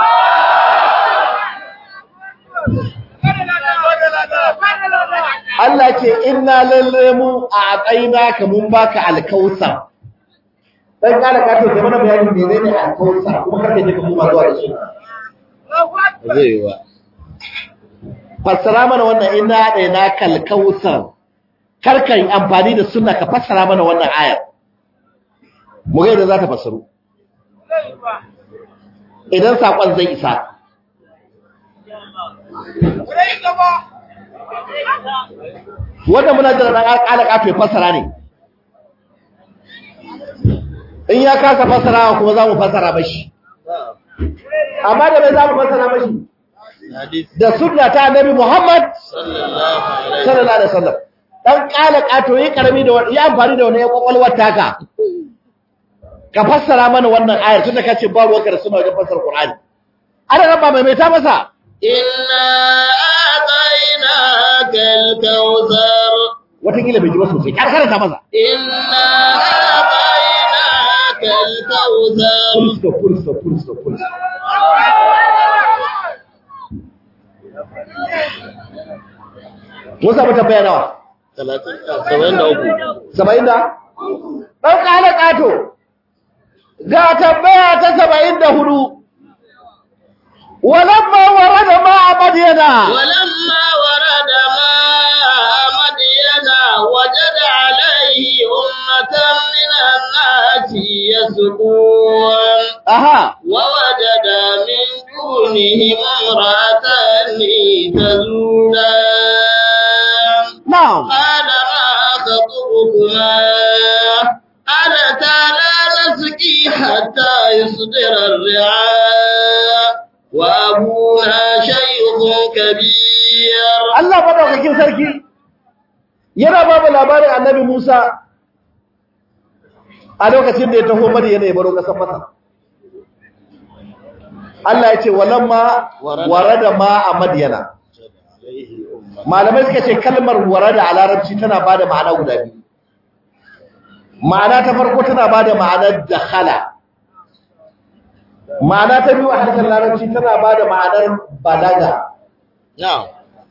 Allah ce inna lalle mu a tsaina ka mun baka alkausar dan kala ka to ke mana bayani menene alkausar kuma kake je ka koma zuwa da shi Zai yi wa. fassara mana wannan inna da na kalkausar karka yi amfani da sunna ka fassara mana wannan ayar mu ga yadda za ta fassaru idan saƙon zai isa wanda muna jira ɗan ƙala ƙato ya fassara ne in ya kasa fassara kuma za mu fassara mashi amma da bai za mu fassara mashi hadisi da sunna ta annabi Muhammad sallallahu alaihi sallallahu alaihi wasallam dan kala kato yi karami da wani yi amfani da wani ya kwakwalwar taka ka fassara mana wannan ayar tunda kace ba ruwanka da suna wajen fassara Qur'ani ana raba mai mai ta masa inna atainaka al-kautsar wata kila bai ji ba sosai kar karanta masa inna atainaka al-kautsar full stop full stop full stop full stop mun samu tambaya nawa 73 saba'in da ɗan ƙala ƙato ga tambaya ta saba'in da hudu walamma wara da ma a madiyana ولما ورد ماء مدين وجد عليه أمة من الناس يسقون aha ووجد من دونهم امرأتان تزودان na'am قال ما خطبكما قالتا لا نسقي حتى يصدر الرعاء وأبونا شيخ كبير Allah madaukakin sarki yana ba mu labarin annabi Musa a lokacin da ya taho madiyana ya baro ƙasar Masar Allah ya ce walamma warada ma a madiyana malamai suka ce kalmar warada a larabci tana bada ma'ana guda biyu ma'ana ta farko tana bada ma'anar dakhala ma'ana ta biyu a harshen larabci tana bada ma'anar balaga نعم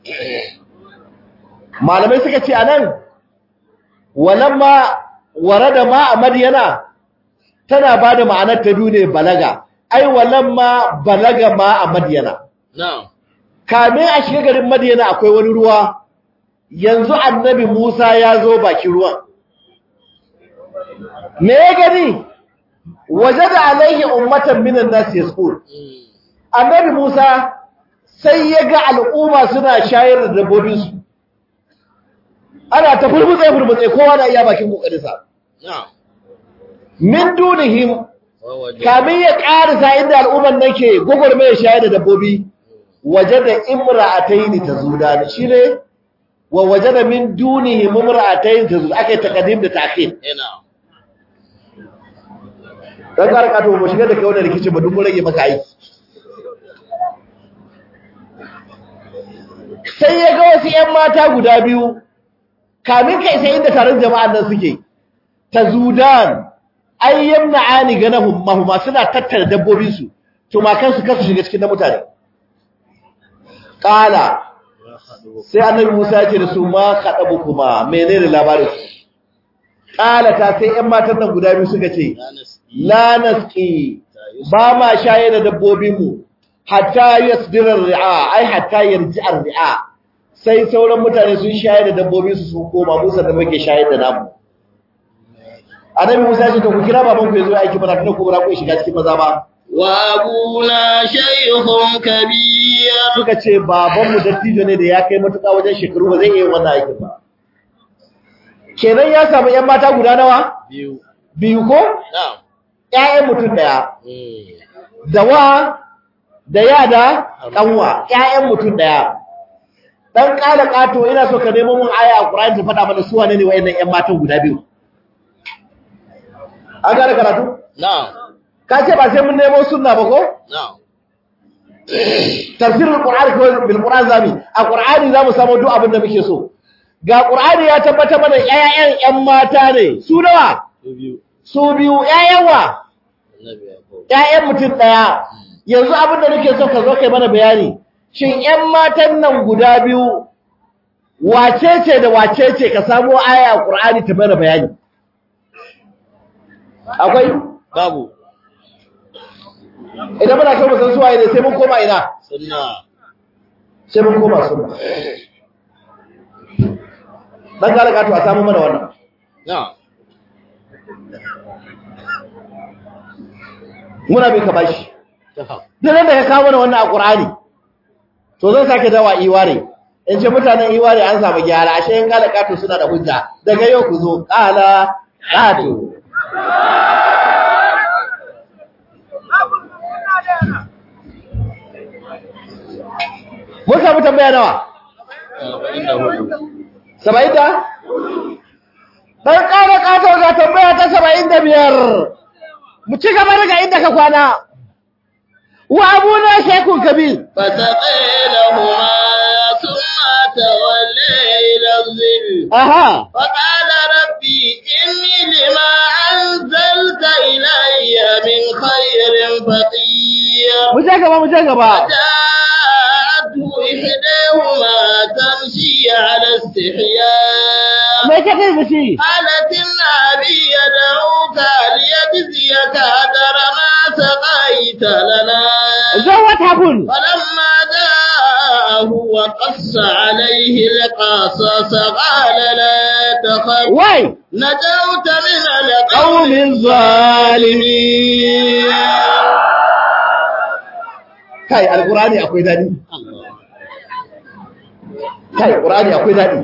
malamai suka ce anan walamma warada ma a madiyana tana bada ma'anar ta biyu ne balaga ai walamma balaga ma a madiyana نعم kame a shiga garin Madiyana akwai wani ruwa yanzu annabi Musa ya zo bakin ruwan me ya gani wajada alaihi ummatan minan nas yasqul annabi Musa sai ya ga al'umma suna shayar da dabbobin su ana ta furmutse furmutse kowa na iya bakin kokarinsa نعم min dunihim ووجد kamin ya karisa inda al'umman nake gogorme shayar da dabbobi wajada imra'atayn tazudan shine wa wajada min dunihi imra'atayn tazud akai taqdim da ta'khir نعم dan karka to mu shiga da kai wannan rikici ba duk mun rage maka aiki sai ya ga wasu ƴan mata guda biyu kamin kai sai inda taron jama'an nan suke tazudan ay yamna'ani ganahum mahuma suna tattara dabbobin su tumakan su kasu shiga cikin na mutane qala sai annabi Musa ya ce da su ma kadabu kuma menene labarin su qala ta sai ƴan matan nan guda biyu suka ce لا نسقي la nasqi ba ma shaye da dabbobinmu hatta yasdira ri'a ai hatta yarji ri'a sai sauran mutane sun shaye da dabbobin su sun koma Musa da muke shaye da namu Annabi Musa ya ce to ku kira baban ku yazo aiki mana tunda ku bara ku shiga cikin maza ba وأبونا شيخ كبير suka ce baban mu dattijo ne da ya kai matuƙa wajen shekaru ba zai iya yin wannan aikin ba kenan ya samu ƴan mata guda nawa بيو biyu ko نعم ƴaƴan mutum daya مم. da wa da ya da kanwa ƴaƴan mutum daya dan kala kato ina so ka nemo mun aya a Qur'ani ta faɗa mana su wane ne wayannan ƴan matan guda biyu an gane karatu نعم ka ce ba sai mun nemo sunna ba ko نعم tafsirul qur'ani ko bil qur'an zami a qur'ani zamu samu duk abin da muke so ga qur'ani ya tabbata mana ƴaƴan ƴan mata ne su nawa بيو su biyu ƴaƴan wa النبي يعقوب ‘ya'yan mutum ɗaya, yanzu abin da nake so ka zo kai mana bayani, shin ‘yan matan nan guda biyu, wace ce da wace ce ka samo aya a ƙur'ani ta mana bayani? Akwai, بابو idan muna so mu san suwaye ne sai mun koma ina, سنة sai mun koma suna. Ɗan gara gato a samu mana wannan. نعم muna bai ka bashi duk da ka kawo mana wannan a Qur'ani to zan sake dawa iware in ce mutanen iware an samu gyara ashe in kala kato suna da hujja daga yau ku zo kala kato mun samu tambaya nawa saba'in da ɗan ƙara ƙato ga tambaya ta saba'in da biyar mu ci gaba daga inda ka kwana wa abuna shekun kabil فسقي لهما ثم تولى إلى الظل aha فقال ربي إني لما أنزلت إلي من خير فقير mu je gaba mu je gaba جاءته إحداهما تمشي على استحياء me kake da shi قالت إن أبي يدعوك ليجزيك أجر ما سقيت لنا so what happened فلما جاءه وقص عليه القصص قال لا تخف why نجوت من قوم القوم الظالمين kai alqur'ani akwai dadi kai alqur'ani akwai dadi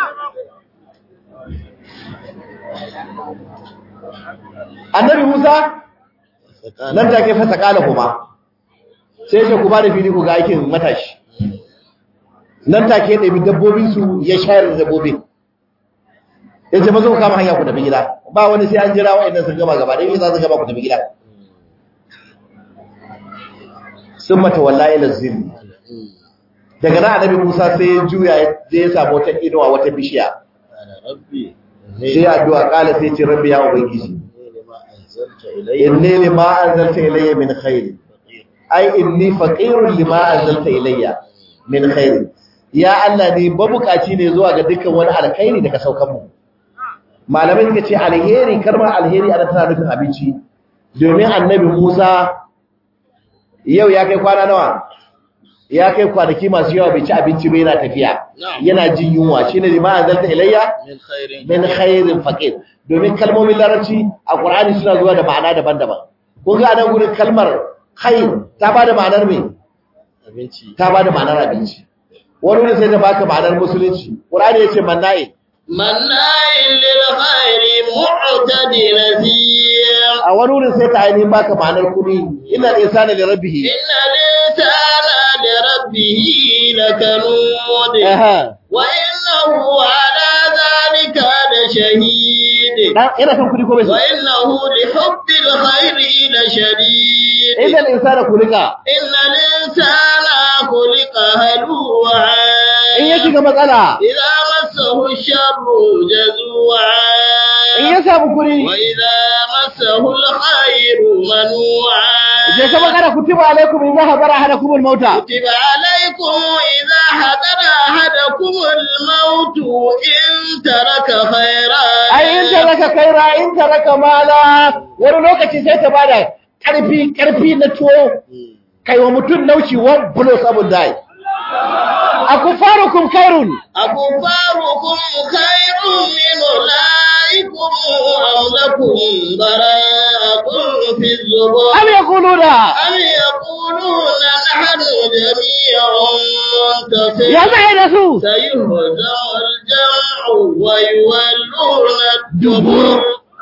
annabi Musa nan take fasa kala kuma sai ya ce ku ba da fili ku ga aikin matashi nan take ya ɗabi dabbobin su ya shayar da dabbobin ya ce mazo ku kama hanya ku tafi gida ba wani sai an jira wa'annan sun gama gaba ɗaya za su gama ku tafi gida sun mata wallahi lazim daga nan annabi Musa sai ya juya ya je ya samu wata inuwa wata bishiya ربي sai ya addu'a kala sai ya ce rabbi ya ubangiji لما أنزلت إلي inni lima anzalta ilayya min khair ai inni faqirun lima anzalta ilayya min khair ya Allah ne babukaci ne zuwa ga dukkan wani alkhairi da ka saukar mu malamai suka ce alheri karma alheri ana tana nufin abinci domin annabi Musa yau ya kai kwana nawa ya kai kwanaki masu yawa bai ci abinci ba yana tafiya yana jin yunwa shine lima anzalta ilayya من خير min khairin faqir domin kalmomin larabci a Qur'ani suna zuwa da ma'ana daban-daban kun ga anan gurin kalmar khair ta bada ma'anar me abinci ta bada ma'anar abinci wani wurin sai ta baka ma'anar musulunci Qur'ani yace manna'i مناع للخير معتد نذير a wani wurin sai ta ainihin baka ma'anar kudi inna insana li rabbih إن الإنسان لربه لكنود aha وإنه على ذلك لشهيد dan ina kan kudi ko bai so وإنه لحب الخير لشديد idan insana kulika إن الإنسان خلق هلوعا in ya shiga matsala إذا مسه الشر جزوعا in ya samu kudi وإذا مسه الخير منوعا je ka magana kutiba alaikum idza hadara ahadakum al-mauta كتب عليكم إذا حضر أحدكم الموت إن ترك خيرا ai in taraka kaira in taraka mala wani lokaci sai ta bada karfi karfi na tuwo kai wa mutum naushi one blow sabon dai akufarukum khairun أكفاركم خير من أولئكم أم لكم براءة في الزبر am yaquluna أم يقولون نحن جميع منتصر ya zai da su سيهزم الجمع ويولون الدبر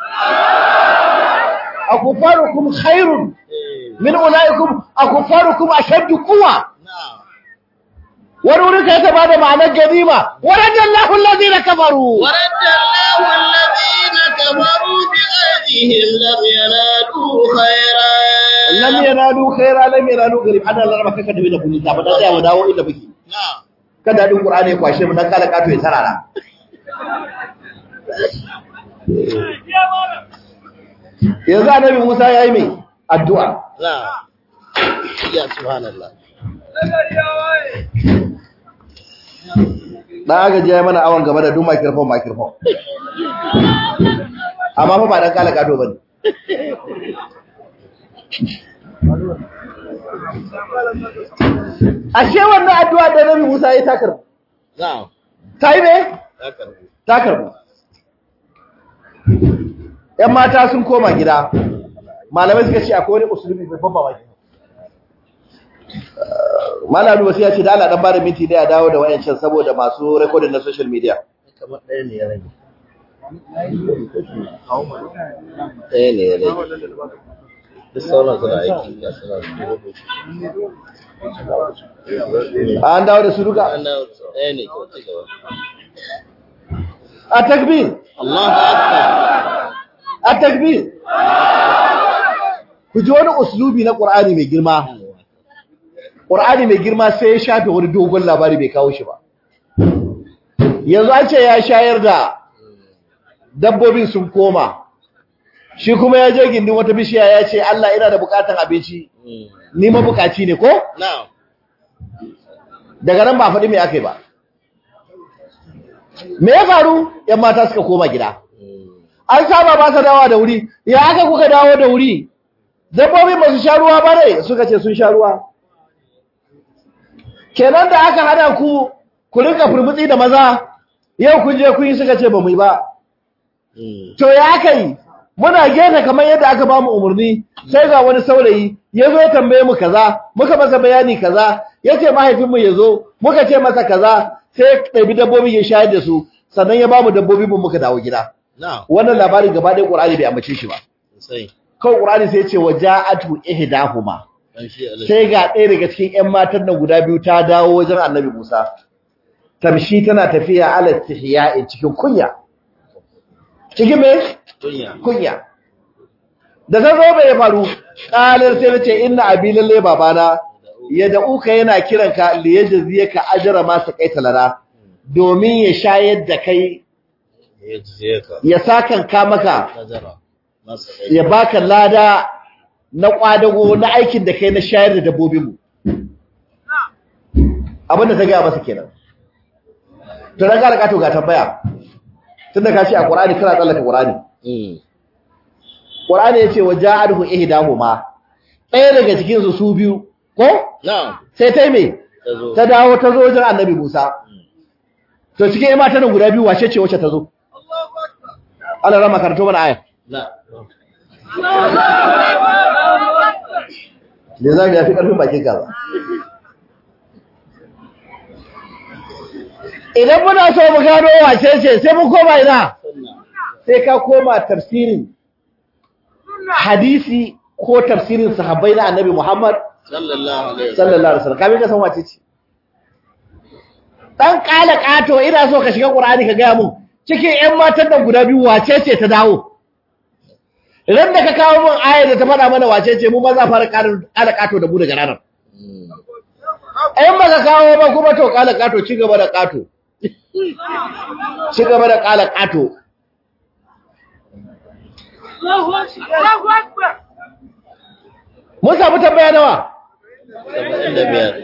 akufarukum khairun min ulaikum akufarukum ashaddu quwwa نعم wani wurin sai ta bada ma'anar ganima waradallahu alladhina kafaru ورد الله الذين كفروا بغيظهم لم ينالوا خيرا lam yanalu khaira lam yanalu garib ana laraba kaka da da kullu ta ba da mu dawo inda muke نعم kada din qur'ani ya kwashe mu dan kala kato ya tarara yanzu annabi Musa yayi mai addu'a نعم يا سبحان الله dan aka je mana awon gaba da duk microphone microphone amma fa ba dan kala kato bane ashe wannan addu'a da annabi Musa yayi takar نعم tayi me ذكر takar ‘yan mata sun koma gida malamai suka ce akwai wani usulubi mai ban mamaki malalu wasu ya ce da Allah dan bada minti da ya dawo da wayancan saboda masu recording na social media kamar ɗaya ne ya rage ɗaya ne ya rage duk sauran suna aiki ga suna an dawo da su duka ɗaya ne ko ci gaba a takbir Allahu akbar a takbir ku ji wani uslubi na Qur'ani mai girma Qur'ani mai girma sai ya shafe wani dogon labari bai kawo shi ba yanzu an ce ya shayar da dabbobin sun koma shi kuma ya je gindin wata bishiya ya ce Allah ina da bukatan abinci ni mabukaci ne ko na'am daga nan ba faɗi me aka yi ba me ya faru yan mata suka koma gida an saba ba sa dawa da wuri ya aka kuka dawo da wuri dabbobin ba su sha ruwa ba ne suka ce sun sha ruwa kenan da aka hada ku ku rinka furmutsi da maza yau kun je kun yi suka ce ba mu yi ba to ya aka yi muna gefe kamar yadda aka ba mu umarni sai ga wani saurayi ya zo ya tambaye mu kaza muka masa bayani kaza ya ce mahaifinmu ya zo muka ce masa kaza sai ya ɗabi dabbobi ya shayar da su sannan ya ba mu dabbobi mu muka dawo gida na'am wannan labarin gaba ɗaya ƙur'ani bai ambace shi ba sosai kawai ƙur'ani sai ya ce waja'atu ihdahuma dan shi Allah sai ga ɗaya daga cikin ƴan matan nan guda biyu ta dawo wajen annabi Musa tamshi tana tafiya ala tihya'i cikin kunya cikin me tunya kunya da ta zo bai faru qalar sai nace inna abi lalle babana ya da uka yana kiran ka li yajziyaka ajra ma saqaita lana domin ya shayar da kai ya jiye ka ya sakan ka maka nazara masa ya baka lada na kwadago na aikin da kai na shayar da dabbobinmu abinda ta gaya masa kenan to na kara kato ga tambaya tunda ka ce a qur'ani kana tsallaka qur'ani mm qur'ani yace wa ja'alhu ihdahuma ɗaya daga cikin su su biyu ko na'am sai ta yi me tazo ta dawo ta zo wajen annabi Musa to cikin ƴan matan guda biyu wace ce wacce ta zo Allah rama karanto mana aya na ne za mu yafi ƙarfin bakin kaza idan muna so mu gano wace ce sai mun koma ina sunna sai ka koma tafsirin hadisi ko tafsirin sahabbai na annabi Muhammad sallallahu alaihi wasallam sallallahu alaihi wasallam kamin ka san wace ce dan kala kato ina so ka shiga Qur'ani ka gaya mun cikin ƴan matan nan guda biyu wace ce ta dawo idan da ka kawo mun ayar da ta faɗa mana wace ce mu ma za fara kala kato da mu daga ranar Mm. in ba ka kawo ba kuma to kala kato ci gaba da kato ci gaba da kala kato mun samu tambaya nawa saba'in da biyar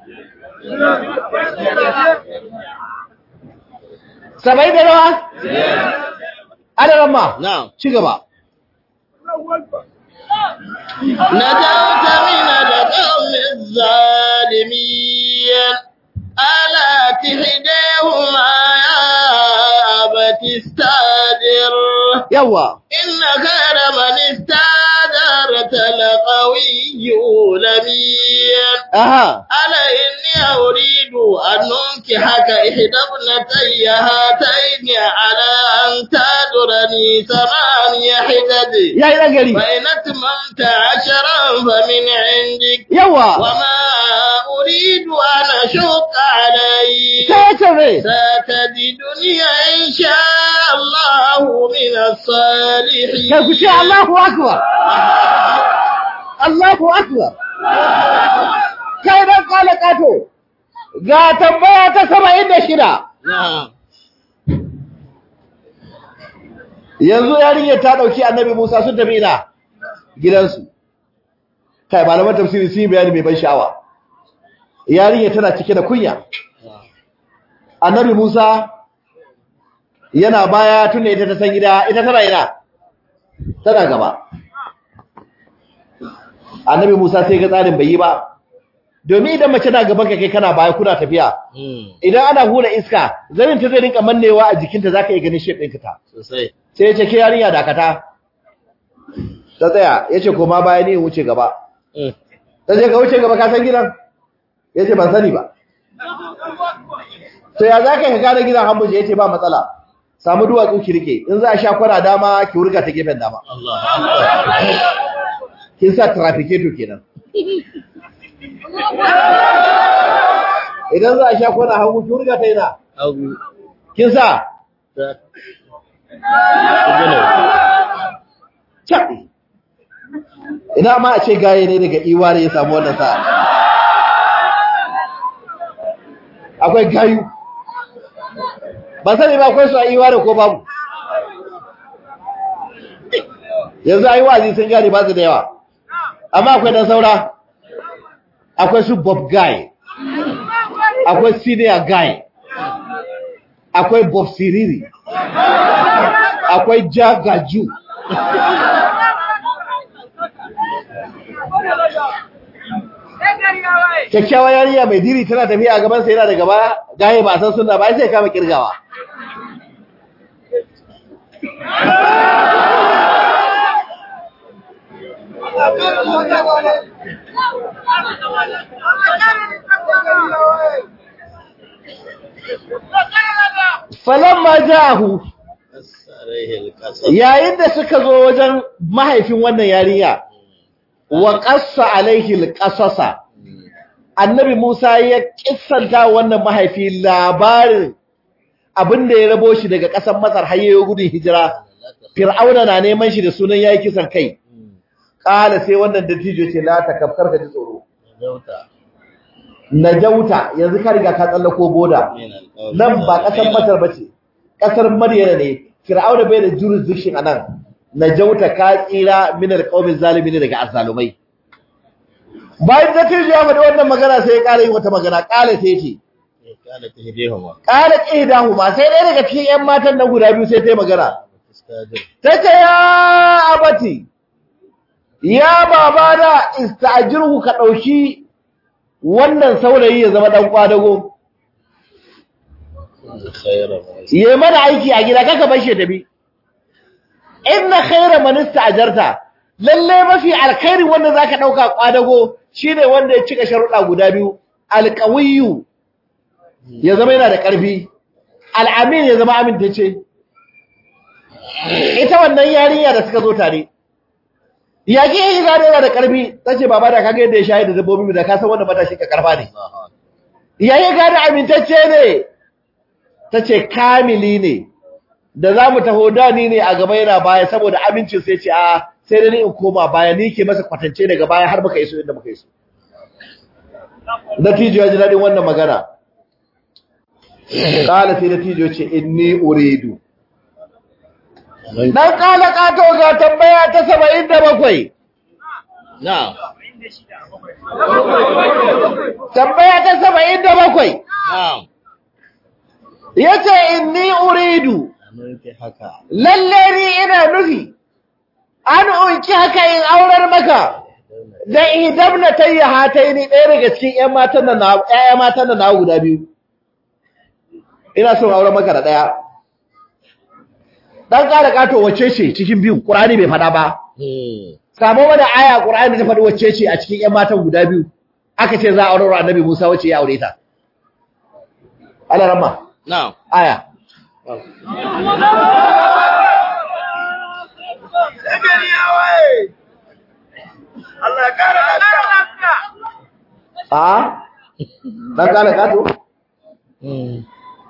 saba'in da nawa adadin ma na'am ci gaba نجوت من القوم الظالمين ألا تهديهما يا أبت استاجر yawa إن خير من استاجرت لقوي لمين aha ألا إني أريد أن أنكحك إحدى ابنتي هاتين على أن تأجرني ثماني حجج yayi dan gari فإن أتممت عشرا فمن عندك yawa وما أريد أن أشق عليك sai ce me ستجدني إن شاء الله من الصالحين kai ku ce Allahu akbar Allahu akbar kai dan kala kato ga tambaya ta 76 نعم yanzu yarinyar ta dauki annabi Musa sun tafi ina gidansu kai malaman tafsiri sun yi bayani mai ban sha'awa yarinyar tana cike da kunya annabi Musa yana baya tunda ita ta san gida ita tana ina tana gaba annabi Musa sai ga tsarin bai yi ba domin idan mace na gaban ka kai kana baya kuna tafiya مم. idan ana hura iska zanin ta zai rinka mannewa a jikinta zaka iya ganin shape ɗinka ta sosai sai ya ce ke yarinya dakata ta tsaya ya ce koma baya ne wuce gaba Mm. ta ce ka wuce gaba ka san gidan ya ce ban sani ba to ya za ka yi gane gidan hambuje ya ce ba matsala samu duwatsu ki rike in za a sha kwana dama ki wurga ta gefen dama Allah akbar. kin sa trafficator kenan idan za a sha kwana hagu ki wurga ta yana Hagu. kin sa Ta. Kudin. caɓe ina ma a ce gaye ne daga iware ya samu wannan sa'a akwai gayu ba sani ba akwai su a iware ko babu yanzu a yi wazi sun gane ba su da yawa amma akwai dan saura akwai su bob guy akwai senior guy akwai bob siriri akwai jagaju kyakkyawa yariya mai diri tana tafiya a gabansa yana da gaba gaye ba a san suna ba sai ya kama kirgawa falamma ja'ahu Asarihil kasar. yayin da suka zo wajen mahaifin wannan yarinya wa qassa alaihi alqasasa annabi Musa ya kissanta wannan mahaifi labarin abinda ya rabo shi daga ƙasar Masar har yayin gudun hijira Fir'auna na neman shi da sunan yayi kisan kai kala sai wannan dattijo ce la takaffar ka ji tsoro Zauta. najauta yanzu ka riga ka tsallako boda Min alƙawari. nan ba ƙasar Masar ba ce, ƙasar Maryana ne, Fir'auna bai da jurisdiction a nan, na jauta ka tsira minar ƙaumin zalimi ne daga azzalumai. Bayan da Tirji ya faɗi wannan magana sai ya ƙara yin wata magana, ƙala sai ce, Ya kala ta hidehuma. ƙala ƙidahu ma sai ɗaya daga cikin ‘yan matan nan guda biyu sai ta yi magana. Iskadir. Ta ce, ya abati, ya baba da ista'ajirhu ka ɗauki wannan saurayi ya zama ɗan ƙwadago. Khairan. yi mana aiki a gida kaka bar shi tafi inna khayra man ista'jarta lalle mafi alkhairi wanda zaka dauka kwadago shine wanda ya cika sharuɗa guda biyu alqawiyyu ya zama yana da ƙarfi al'amin ya zama amintacce ita wannan yarinya da suka zo tare ya ke yi gane yana da ƙarfi tace baba da kaga yadda ya shayar da dabbobi da ka san wanda matashi ka karfa ne ya yi gane amintacce ne ta ce kamili ne da za mu taho dani ne a gaba yana baya saboda amincin sai ce a sai da ni in koma baya ni ke masa kwatance daga baya har muka iso inda muka iso dattijo ya ji daɗin wannan magana ƙala sai dattijo ce inni uridu dan ƙala ƙato ga tambaya ta saba'in da bakwai Na'am. tambaya ta saba'in da bakwai Na'am. ya ce inni uridu Amince haka. lalle ni ina nufi an unki haka in aurar maka da idan na tayya hatai ni ɗaya daga cikin ƴan matan da na ƴaƴa matan da na guda biyu ina son aurar maka da ɗaya dan ƙara ƙato wacce ce cikin biyu Qur'ani bai faɗa ba Hmm. samu mana aya Qur'ani ta faɗi wacce ce a cikin ƴan matan guda biyu aka ce za a aurar wa Annabi Musa wacce ya aure ta Allah ramma Na'am. aya a dan ƙara ƙato Hmm.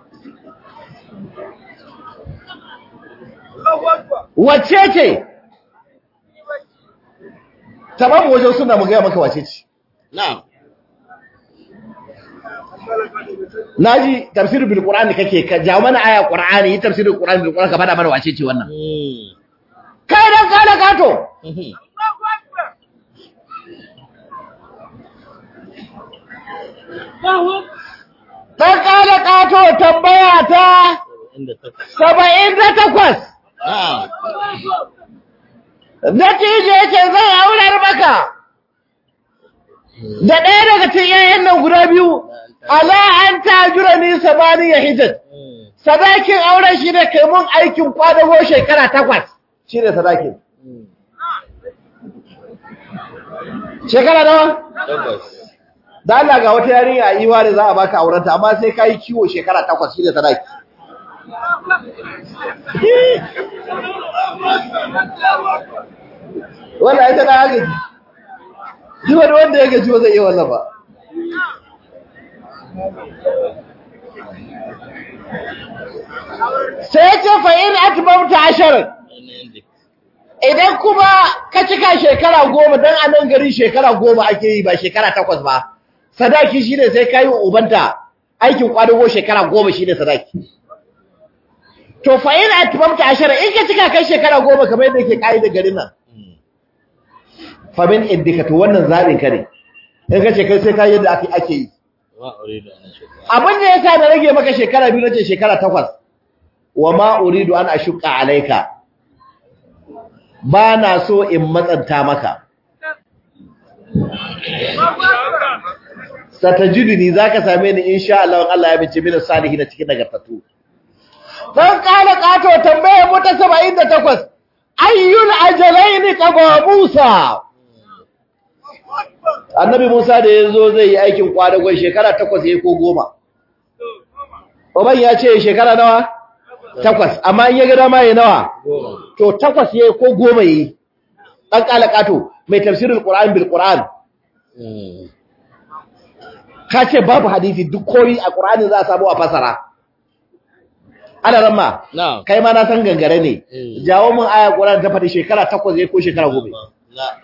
wacce ce tamamu wajen suna mu gaya maka wace ce Na'am. naji tafsirul bil qur'ani kake ka jawo mana aya qur'ani yi tafsirul qur'ani bil qur'ani ka fada mana wace ce wannan Hmm. kai dan kala kato Mhm. dan kala kato tambaya ta Inda ta 78 Na'am. natije yake zai aurar maka da ɗaya daga cikin yayan nan guda biyu ala an tajura ni sabaniya hijaj Hmm. sadakin auren shi ne kai mun aikin kwadago shekara takwas shi ne sadakin Hmm. shekara nawa Tabbas. da Allah ga wata yarinya a iwa da za a baka aurenta amma sai kai kiwo shekara takwas shine sadaki wannan ita da haka ji wani wanda ya gaji ba zai iya wannan ba sai ya ce fa'in atbamta ashirin idan kuma ka cika shekara goma don a nan garin shekara goma ake yi ba shekara takwas ba sadaki shi ne sai ka yi wa ubanta aikin kwadago shekara goma shi ne sadaki to fa'in atbamta ashirin in ka cika kai shekara goma kamar yadda ke ƙa'ida garin nan famin indika to wannan zaɓin ka ne in ka ce kai sai ka yi yadda ake ake yi Wa uridu an ashqa. abin da ya sa na rage maka shekara biyu nace shekara takwas wa ma uridu an ashuqa alaika ba na so in matsanta maka satajiduni zaka same ni insha Allah in Allah ya bice mini salihin cikin nagartatu dan kala kato tambaye mu ta 78 ayyul ajalaini qaba Musa annabi Musa da yazo zai yi aikin kwadagon shekara 8 yayi ko 10 Oban ya ce shekara nawa? Takwas, amma in ya ga dama yayi nawa? Goma. To takwas yayi ko goma yayi. Dan kalakato mai tafsirul Qur'an bil Qur'an. Mm. Ka ce babu hadisi duk koyi a Qur'ani za a samu a fasara. Ana ramma. Na'am. Kai ma na san gangare ne. Mm. Jawo mun aya Qur'an ta faɗi shekara takwas yayi ko shekara goma. La.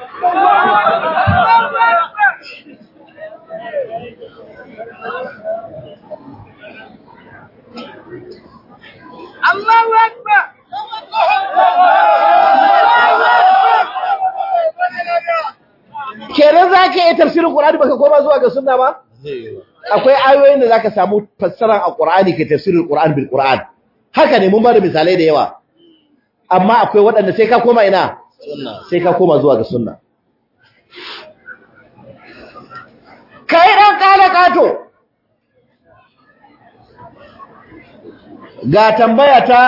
Kenan za ka yi tafsirin Qur'ani baka koma zuwa ga sunna ba? Zai yi ba. akwai ayoyin da zaka samu fassarar alqur'ani ke tafsirul qur'an bil qur'an haka ne mun ba da misalai da yawa amma akwai waɗanda sai ka koma ina Sunna. sai ka koma zuwa ga sunna kai dan kala kato ga tambaya ta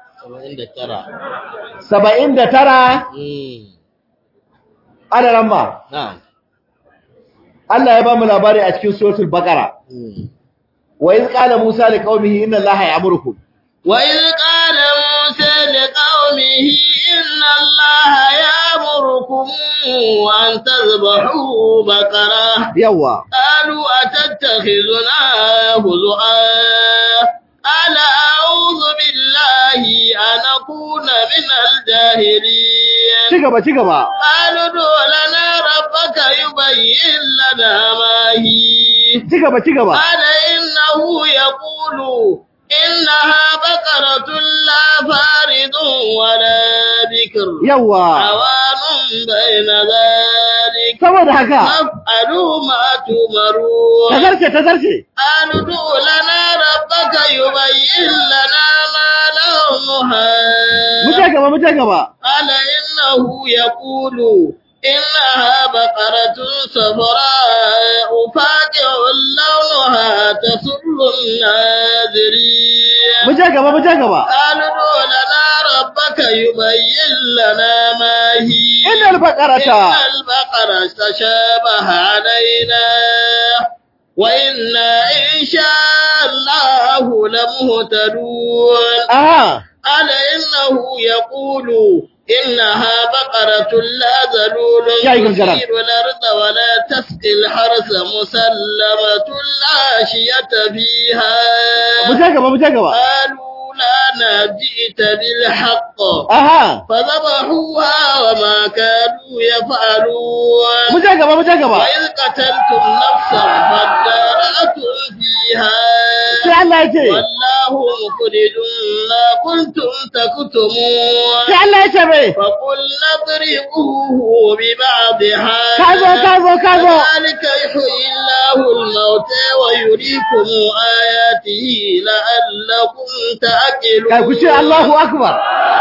Saba'in da tara. 79 Mm. ana ramma Na'am. Allah ya ba mu labari a cikin suratul baqara Mm. wa iz qala musa liqaumihi inna allaha ya'murukum وإذ قال موسى لقومه إن الله يأمركم أن تذبحوا بقرة yawa قالوا أتتخذنا هزؤا قال أعوذ بالله أن أكون من الجاهلين ci gaba ci gaba قالوا ادع لنا ربك يبين لنا ما هي ci gaba ci gaba قال إنه يقول إنها بقرة لا فارض ولا بكر yawa عوان بين ذلك saboda haka فافعلوا ما تؤمرون tazarce tazarce قالوا ادع لنا ربك يبين لنا ما لونها muje gaba muje gaba قال إنه يقول إنها بقرة صفراء فاقع لونها تسر الناذرين muje gaba muje gaba قالوا ادع لنا ربك يبين لنا ما هي innal baqarata إن البقرة تشابه علينا وإنا إن شاء الله لمهتدون aha قال إنه يقول إنها بقرة لا ذلول يا أيها الجلال. تثير الأرض ولا تسقي الحرث مسلمة لا شية فيها muje gaba muje gaba قالوا لا جئت بالحق aha فذبحوها وما كانوا يفعلون muje gaba muje gaba وإذ قتلتم نفسا فادارأتم فيها sai Allah ya ce والله مخرج ما كنتم تكتمون sai Allah ya ce mai فقلنا اضربوه ببعضها kazo kazo kazo كذلك يحيي الله الموتى ويريكم آياته لعلكم تعقلون kai ku ce Allahu akbar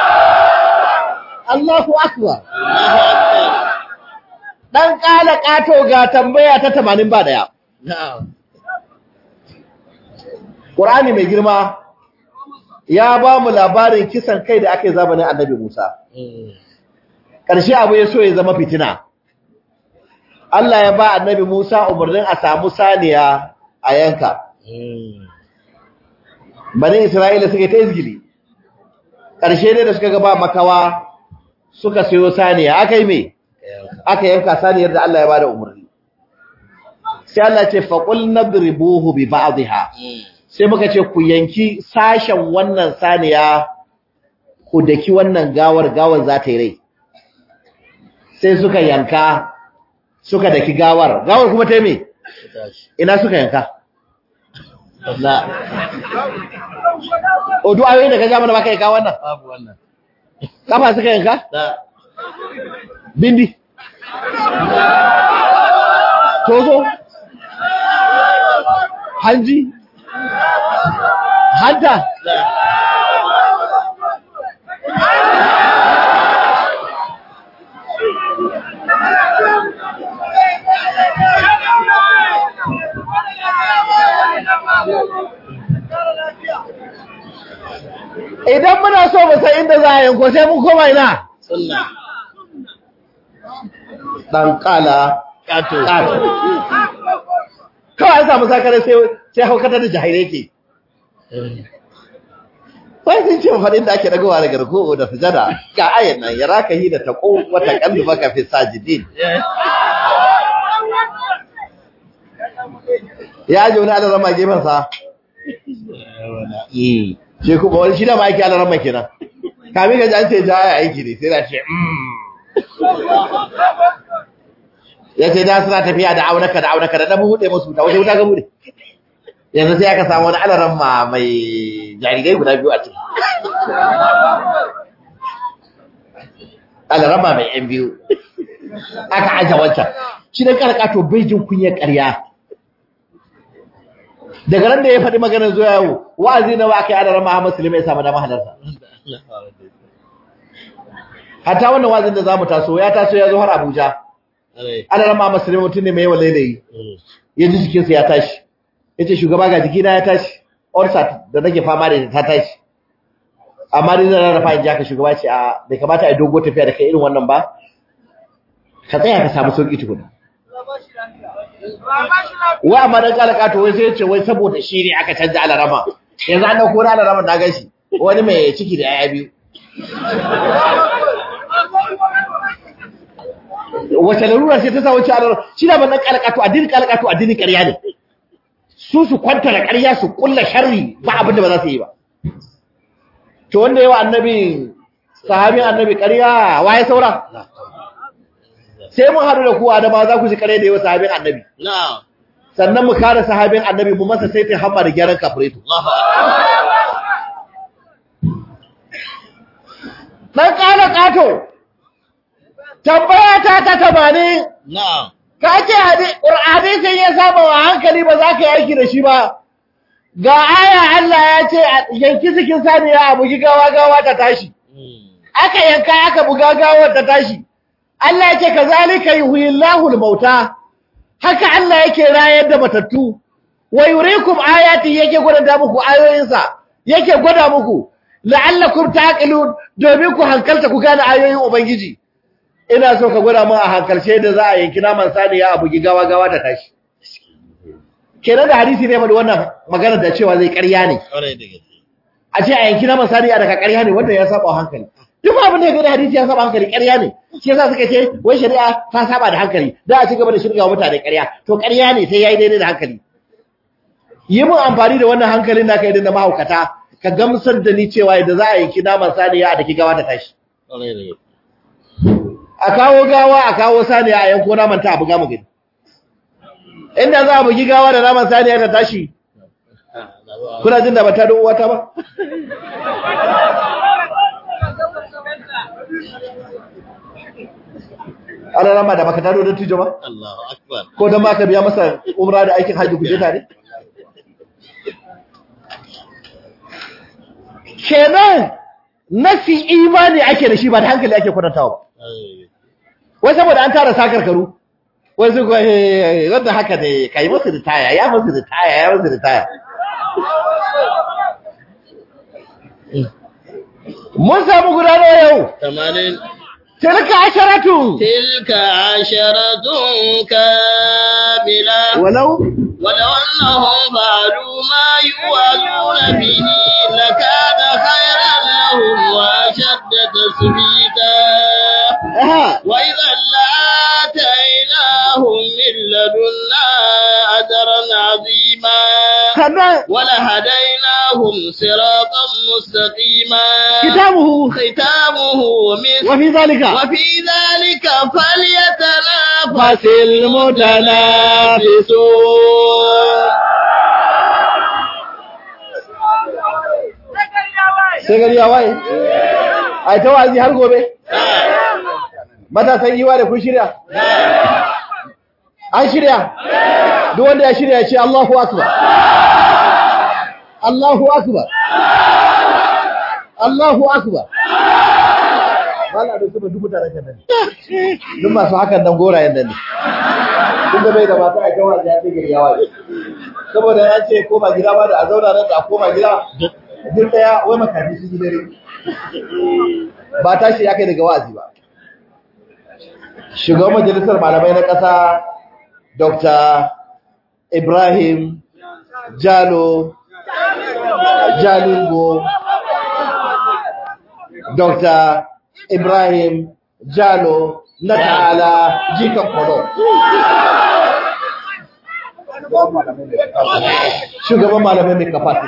Allahu akbar الله أكبر dan kala kato ga tambaya ta 80 ba daya نعم Qur'ani mai girma ya ba mu labarin kisan kai da aka yi zamanin Annabi Musa مم. ƙarshe abu ya so ya zama fitina Allah ya ba annabi Musa umarnin a samu saniya a yanka bani Isra'ila suka ta izgili ƙarshe ne da suka ga ba makawa suka sayo saniya aka yi me aka yanka saniyar da Allah ya bada umarni sai Allah ce faqul nadribuhu bi ba'dihha sai muka ce ku yanki sashen wannan saniya ku daki wannan gawar gawar za ta yi rai sai suka yanka suka daki gawar gawar kuma ta yi me ina suka yanka na o duk ayoyin da ka ja mana baka yanka wannan babu wannan kafa suka yanka da bindi tozo hanji hanta da idan muna so mu san inda za a yanko sai mun koma ina sunna dan kala kato kato kawai an samu sakare sai sai haukata da jahilai ke sai sun ce faɗin da ake dagowa daga ruku'u da sujada ga ayan nan ya raka hi da taqu wa taqallu baka fi sajidin ya ji wani alarama gefen sa shi kuma wani shi da ma aiki alarama kenan kamin ka ji an ce ja ya aiki ne sai da ce mm. ya ce da suna tafiya da aunaka da aunaka da ɗan buɗe musu da wace wuta ga buɗe yanzu sai aka samu wani alaran ma mai jarirai guda biyu a ciki alaran ma mai yan biyu aka aje wancan shi ne karkato bai jin kunyar ƙarya daga nan da ya faɗi maganar zuwa yau wa'azi na wa aka yi alaran ma musulmi ya samu dama halarta hatta wannan wa'azin da za mu taso ya taso ya zo har abuja alaran ma musulmi mutum ne mai yawan lailayi ya ji jikinsa ya tashi ya ce shugaba ga jikina ya tashi orsat da nake fama da ita ta tashi amma dai zan rarrafa in ji haka shugaba ce a bai kamata a yi dogo tafiya da kai irin wannan ba ka tsaya ka samu sauki tukuna wai amma dan kala kato wai sai ya ce wai saboda shi ne aka canza alarama yanzu an dauko na alarama na gashi wani mai ciki da yaya biyu wace larura ce ta sa wace alarama shi da ban dan kala kato addinin kala kato addinin ƙarya ne su su kwanta da ƙarya su kulla sharri ba abin da ba za su yi ba to wanda yawa annabi sahabin annabi ƙarya waye saura sai mun haɗu da kuwa da ba za ku ji ƙarya da yawa sahabin annabi na'am sannan mu kare sahabin annabi mu masa sai ta hamma da gyaran kafireto dan ƙara ƙato tambaya ta ta tamanin na'am ka ce hadisin ya saba wa hankali ba za ka yi aiki da shi ba ga aya Allah ya ce a yanki sikin saniya a bugi gawa gawa ta tashi aka yanka aka buga gawar ta tashi Allah yake kazalika yuhyillahu al-mauta haka Allah yake rayar da matattu wa yuriikum ayati yake gwada muku ayoyinsa yake gwada muku la'allakum taqilun domin ku hankalta ku gane ayoyin ubangiji ina so ka gwada mun a hankalce da za a yanki naman saniya a bugi gawa gawa da tashi kenan da hadisi ne faɗi wannan magana da cewa zai ƙarya ne kwarai da gaske a ce a yanki naman saniya daga ƙarya ne wanda ya saba wa hankali duk abin da ya gani hadisi ya saba hankali ƙarya ne shi yasa suka ce wai shari'a ta saba da hankali da a ci gaba da shirga mutane ƙarya to ƙarya ne sai yayi daidai da hankali yi mun amfani da wannan hankalin da ka yi da mahaukata ka gamsar da ni cewa yadda za a yanki naman saniya a daki gawa ta tashi kwarai da gaske a kawo gawa a kawo saniya a yanko naman ta a buga mu gani inda za a bugi gawa da naman saniya ta tashi kuna jin da bata da uwata ba ana rama da baka taro da tijo ba Allahu akbar ko dan baka biya masa umra da aikin haji kuje tare kenan nafi imani ake da shi ba da hankali ake kwatantawa ba wai saboda an tara sakarkaru wai su kuwa wanda haka ne ka yi masu ritaya ya masu ritaya ya masu ritaya mun samu gudanar yau tamanin tilka asharatu تلك عشرة كاملة walau ولو أنهم فعلوا ما يوعظون به لكان خيرا لهم وأشد تثبيتا aha وإذا لآتيناهم من لدنا أجرا عظيما sannan ولهديناهم صراطا مستقيما kitabuhu ختامه مسك wa fi zalika وفي ذلك فليتنافس fasil mutanafisun sai gari ya waye ai ta wazi har gobe matasan yiwa da kun shirya an shirya duk wanda ya shirya ya ce Allahu akbar Allahu akbar Allahu akbar Wala da suka dubu tare kan nan duk masu hakan nan gorayen nan ne kun da bai da mata a kawai ya ce gari ya waye saboda ya ce koma gida ba da a zauna nan da a koma gida duk daya wai makafi su dare ba tashi ya kai daga wa'azi ba shugaban majalisar malamai na ƙasa dr ibrahim jalo jalingo dr ibrahim jalo na ta'ala jikan kwado shugaban malamai mai kafasi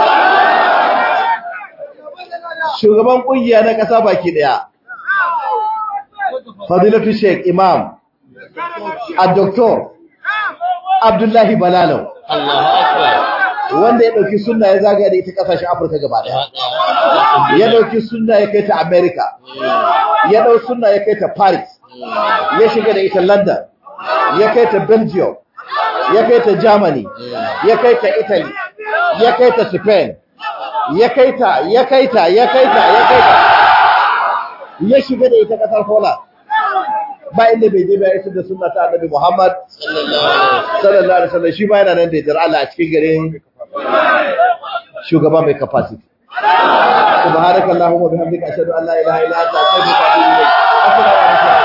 shugaban kungiya na ƙasa baki ɗaya fadilatu sheik imam a doktor abdullahi balalau الله أكبر wanda ya ɗauki sunna ya zagaya da ita ƙasashen afirka gaba ɗaya ya ɗauki sunna ya kai ta america ya ɗau sunna ya kai ta paris ya shiga da ita london ya kai ta belgium ya kai ta germany ya kai ta italy ya kai ta spain ya kai ta ya kai ta ya kai ta ya kai ta ya shiga da ita ƙasar holland ba inda bai je ba ya isar da sunna ta annabi muhammad sallallahu alaihi wasallam shi ba yana nan da yardar Allah a cikin garin shugaba mai capacity subhanakallahumma bihamdika ashhadu an la ilaha illa anta astaghfiruka wa atubu ilayk assalamu alaikum